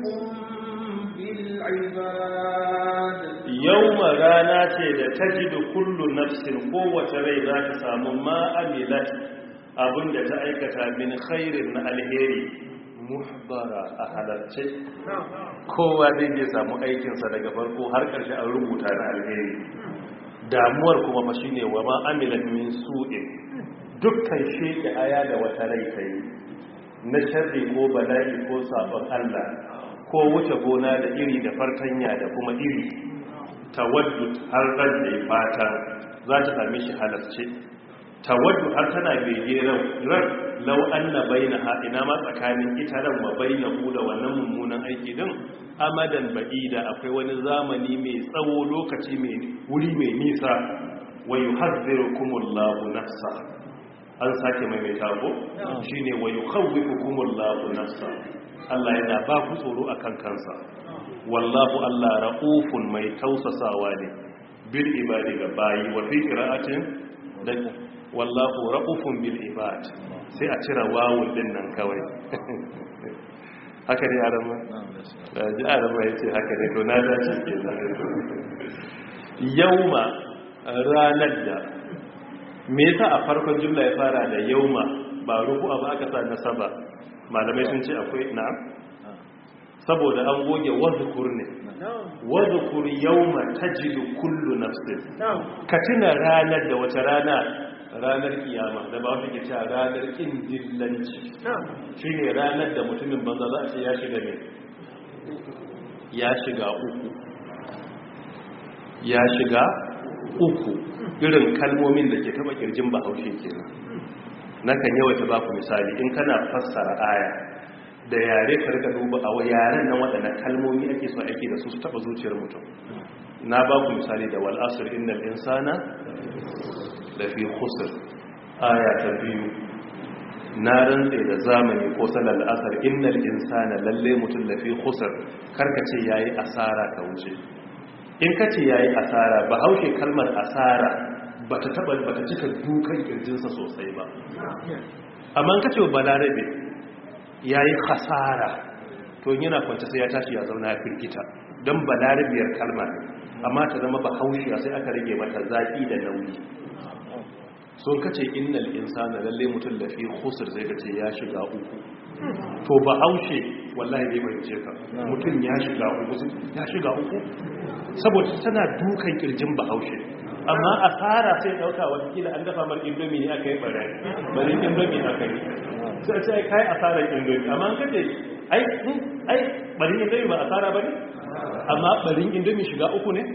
بالعباد يوم رانا ce da tajidu kullu nafsin kowace rai za ta samu ma amilat abinda ta aikata min khairin na alheri muhbara a halarce kowa zai je samu aikinsa daga farko har ƙarshe an rubuta na alheri damuwar kuma ma shine wa ma amilat min su'in dukkan sheke aya da wata rai ta yi na sharri ko bala'i ko sabon Allah ko wuce gona da iri da fartanya da kuma iri tawaddu har ran da ya fata za ta same shi halarce tawaddu har tana bege ran lau anna bainaha ina ma tsakanin ita ran wa bainahu da wannan mummunan aiki din amadan ba'ida akwai wani zamani mai tsawo lokaci mai wuri mai nisa wa yuhadhdhirukumullahu nafsa an sake mai mai tago shine wa yukhawwifukumullahu nafsa Allah yana ba ku tsoro akan kansa wallahu Allah ra'ufun mai tausasawa ne bil ibadi ga bayi wa fi qira'atin da wallahu ra'ufun bil ibad sai a cira wawun din nan kawai haka ne arama ji arama yace haka ne to na dace ke yauma ranar da me yasa a farkon jumla ya fara da yauma ba ruku ba aka sa nasaba malamai sun ce akwai na'am saboda an goge wadhukur ne wadhukur yawma tajidu kullu nafsin ka tuna ranar da wata rana ranar kiyama da ba wata ke cewa ranar kin dillanci shine ranar da mutumin banza za a ce ya shiga ne ya shiga uku ya shiga uku irin kalmomin da ke taba kirjin bahaushe kenan nakan yawaita ba ku misali in kana fassara aya da yare ka rika duba a yaren nan waɗanda kalmomi ake so aiki da su su taɓa zuciyar mutum na ba ku misali da wal asr innal insana da fi khusr aya ta biyu na rantse da zamani ko salal asr innal insana lalle mutum da fi khusr karka ce yayi asara ka wuce in ka ce yayi asara ba haushe kalmar asara bata taba bata cika dukan kirjinsa sosai ba amma ka ce balarabe ya yi khasara to yana kwanta sai ya tashi ya zauna ya firgita don balarabiyar kalma amma ta zama ba haushiya sai aka rage mata zaƙi da nauyi sun kace innal insana lalle mutum da fi khusr zai kace ya shiga uku to ba haushe wallahi bai bayyance ka mutum ya shiga uku ya shiga uku saboda tana dukan kirjin ba haushe amma asara sai dauka wata kila an dafa mar indomi ne aka yi bare bare indomi aka yi sai sai kai asarar indomi amma an kace ai ai barin indomi ba asara bane amma barin indomi shiga uku ne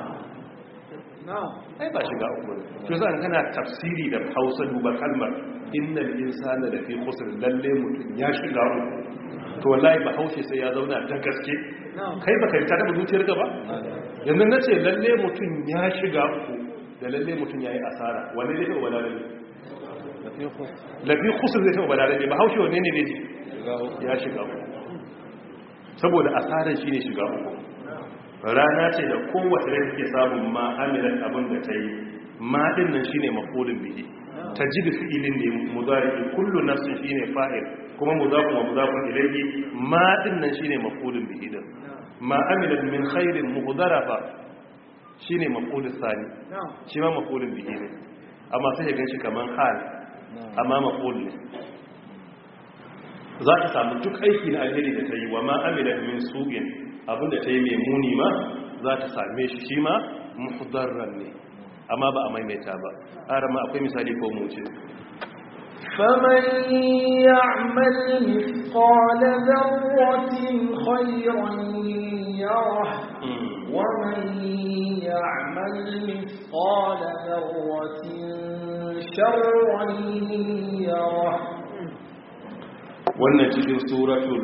ai ba shiga uku ne to zan kana tafsiri da Hausa duba kalmar innal insana da fi khusr lalle mutum ya shiga uku to wallahi ba haushe sai ya zauna da gaske kai ba kai ta taba zuciyar ka ba yanzu nace lalle mutum ya shiga uku da lalle mutum yayi asara wanne ne ba wala lalle lafi khusr zai taba balarabe ba haushe wanne ne ne ya shiga uku saboda asarar shine shiga uku rana ce da kowace rai take samun ma amilan abin da ta yi ma din nan shine mafulun bihi tajidu fi'ilin ne mudari kullu nafsin shine fa'il kuma mudafun wa mudafun ilayhi ma din nan shine mafulun bihi din ma amilat min khairin muhdarafa shine maf'ulus sani shi ma maf'ulun bihi ne amma sai ya ganshi kaman hal amma maf'ul ne za ta samu duk aiki na alheri da ta yi wa ma amila min su'in abinda ta yi mai muni ma za ta same shi shi ma muhdarran ne amma ba a maimaita ba arama akwai misali ko mu ce فمن يعمل مثقال ذرة خيرا يره ومن يعمل مثقال ذرة شرا يره wannan cikin suratul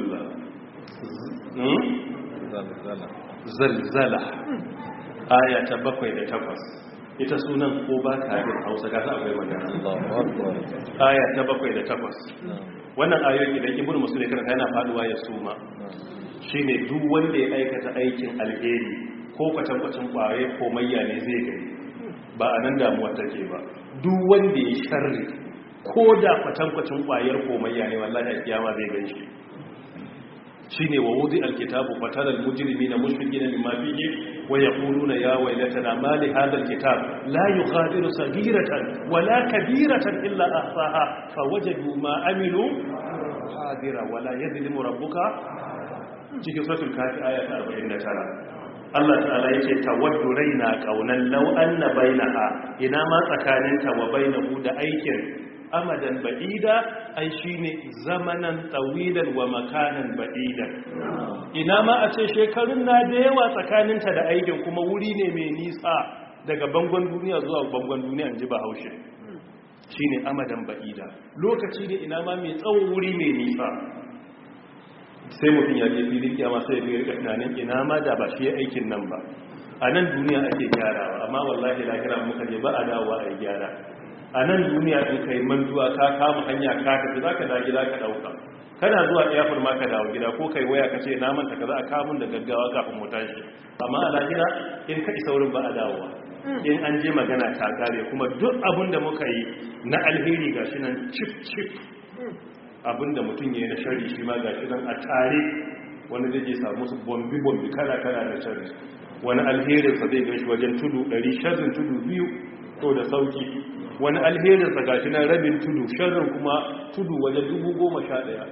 zalzala aya ta bakwai da takwas ita sunan ko ba ka yin hausa gasa akwai magana aya ta bakwai da takwas wannan ayoyi idan ibn musulun karanta yana faduwa ya suma shine duk wanda ya aikata aikin alheri ko kwatankwacin kwaye ko mayya ne zai gani ba a nan damuwa take ba duk wanda ya sharri ko da kwatankwacin kwayar komayya ne wallahi a kiyama zai gan shi shi ne wa wudi alkitabu fataral mujrimi na mushfiki na mimma fiye wa ya kuluna ya wailatana ma li hadha alkitab la yughadiru sagiratan wala kabiratan illa ahsaha fa wajadu ma amilu hadira wala yadhlimu rabbuka cikin suratul kafi aya ta 49 Allah ta'ala yake tawaddu raina kaunan law anna bainaha ina ma tsakaninta wa bainahu da aikin amadan ba'ida ai shine zamanan tawilan wa makanan ba'idan ina ma a ce shekarun na da yawa tsakaninta da aikin kuma wuri ne mai nisa daga bangon duniya zuwa bangon duniya in ji bahaushe shine amadan ba'ida lokaci ne ina ma mai tsawon wuri mai nisa sai mutum ya je filin kiyama sai ya rika tunanin ina ma da ba shi aikin nan ba a nan duniya ake gyarawa amma wallahi lahira muka je ba a dawowa a yi gyara a nan duniya in kai mantuwa ka kama hanya ka tafi za ka da gida ka dauka kana zuwa airport ma ka dawo gida ko kai waya ka ce na manta ka za a kamun da gaggawa kafin mu tashi amma a lahira in ka isa wurin ba a dawowa in an je magana ta kare kuma duk abin da muka yi na alheri gashi nan cif cif abin da mutum ya yi na shari shi ma gashi nan a tare wani zai je samu su bombi bombi kala kala na shari wani alherinsa zai gan shi wajen tudu 100 sharrin tudu biyu to da sauki wani alherinsa ga shi nan rabin tudu sharrin kuma tudu wajen dubu goma sha ɗaya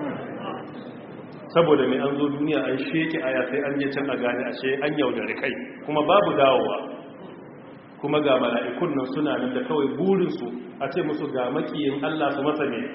saboda mai an zo duniya an sheke aya sai an je can a gane ashe an yaudari kai kuma babu dawowa kuma ga mala'ikun nan suna nan da kawai burinsu a ce musu ga makiyin Allah su masa ne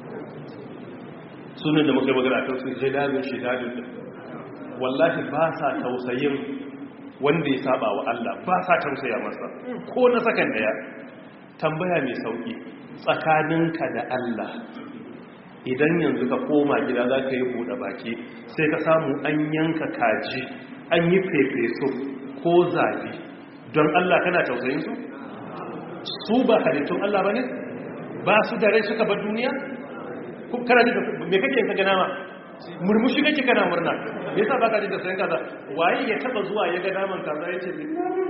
sunan da muka magana kan su jidalin shidadin da wallahi ba sa tausayin wanda ya saba wa Allah ba sa tausaya masa ko na sakan daya tambaya mai sauki tsakaninka da Allah idan yanzu ka koma gida za ka yi buɗe baki sai ka samu an yanka kaji an yi fefeso ko zafi don Allah kana tausayin su su ba halittun Allah ba ne ba su da rai suka bar duniya kana ji me kake ka gana ma murmushi kake kana murna me yasa baka ji da sayan kaza waye ya taba zuwa ya ga naman kaza ya ce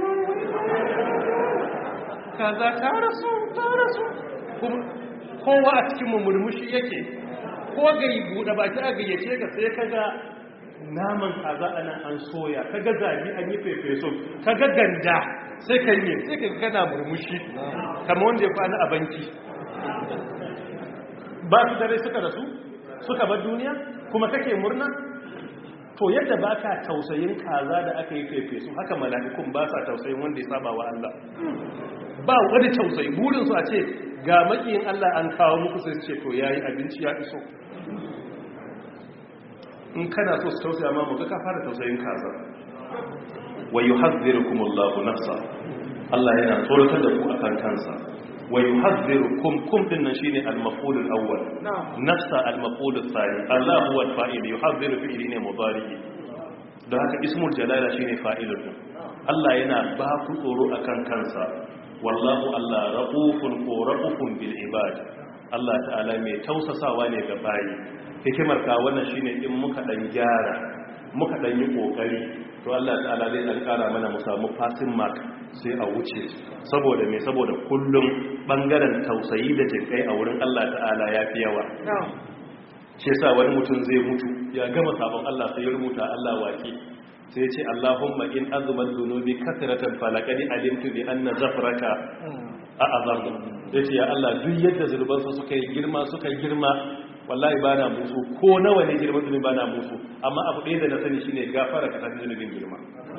kaza ta rasu ta rasu kowa a cikin murmushi yake ko gai buɗe baki a gayyace ka sai ka ga naman kaza a nan an soya ka ga zabi an yi fefeso ka ga ganda sai ka yi sai ka gana murmushi kama wanda ya kwana a banki ba su dare suka rasu suka bar duniya kuma kake murna to yadda ba ka tausayin kaza da aka yi fefeso haka mala'ikun ba sa tausayin wanda ya saba wa Allah ba wani tausayi burinsu a ce ga makiyin Allah an kawo muku sai ce to yayi abinci ya iso in kana so su tausaya ma muka ka fara tausayin kaza wa yuhadhdhirukumullahu nafsa Allah yana tsoratar da ku akan kansa wa yuhadhdhirukum kum din nan shine al-maf'ul al-awwal nafsa al-maf'ul al-thani Allah huwa al-fa'il yuhadhdhiru fi'li ne mudari don haka ismul jalala shine fa'ilun Allah yana ba ku tsoro akan kansa wallahu Allah ra'ufun ko ra'ufun bil ibad Allah ta'ala mai tausasawa ne ga bayi hikimar ka wannan shine in muka dan gyara muka dan yi kokari to Allah ta'ala zai dan kara mana mu samu passing mark sai a wuce saboda me saboda kullum bangaren tausayi da jinkai a wurin Allah ta'ala yafi yawa shi yasa wani mutum zai mutu ya gama sabon Allah sai ya rubuta Allah waki sai ce Allahumma in azumat dhunubi kathratan falaqad alimtu bi anna zafraka a'azam yace ya Allah duk yadda zulban su suka yi girma suka yi girma wallahi bana musu ko nawa ne girman zunubi bana musu amma abu ɗaya da na sani shine gafara ka tafi zunubin girma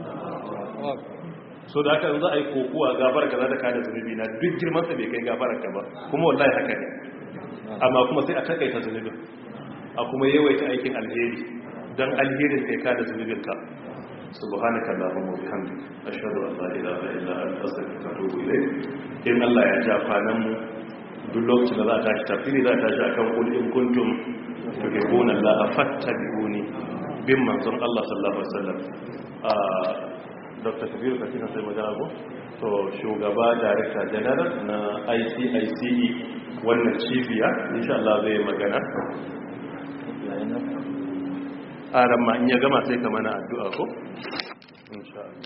so da haka za a yi kokuwa gafara ka za ta kada zunubi na duk girman sa bai kai gafara ka ba kuma wallahi haka ne amma kuma sai a takaita zunubin a kuma yawaita aikin alheri don alherin kai kada zunubin ka subhanaka allahumma wa bihamdika ashhadu an la ilaha illa anta astaghfiruka wa atubu ilayk in Allah ya ja kwanan mu duk lokacin da za ta tashi tafsiri za ta tashi akan qul in kuntum tuhibbuna allaha fattabi'uni bin manzon Allah sallallahu alaihi wasallam dr kabiru ka kina sai magana ko to shugaba director general na ICICE wannan cibiya insha Allah zai magana a ramma in ya gama sai ka mana addu'a ko insha Allah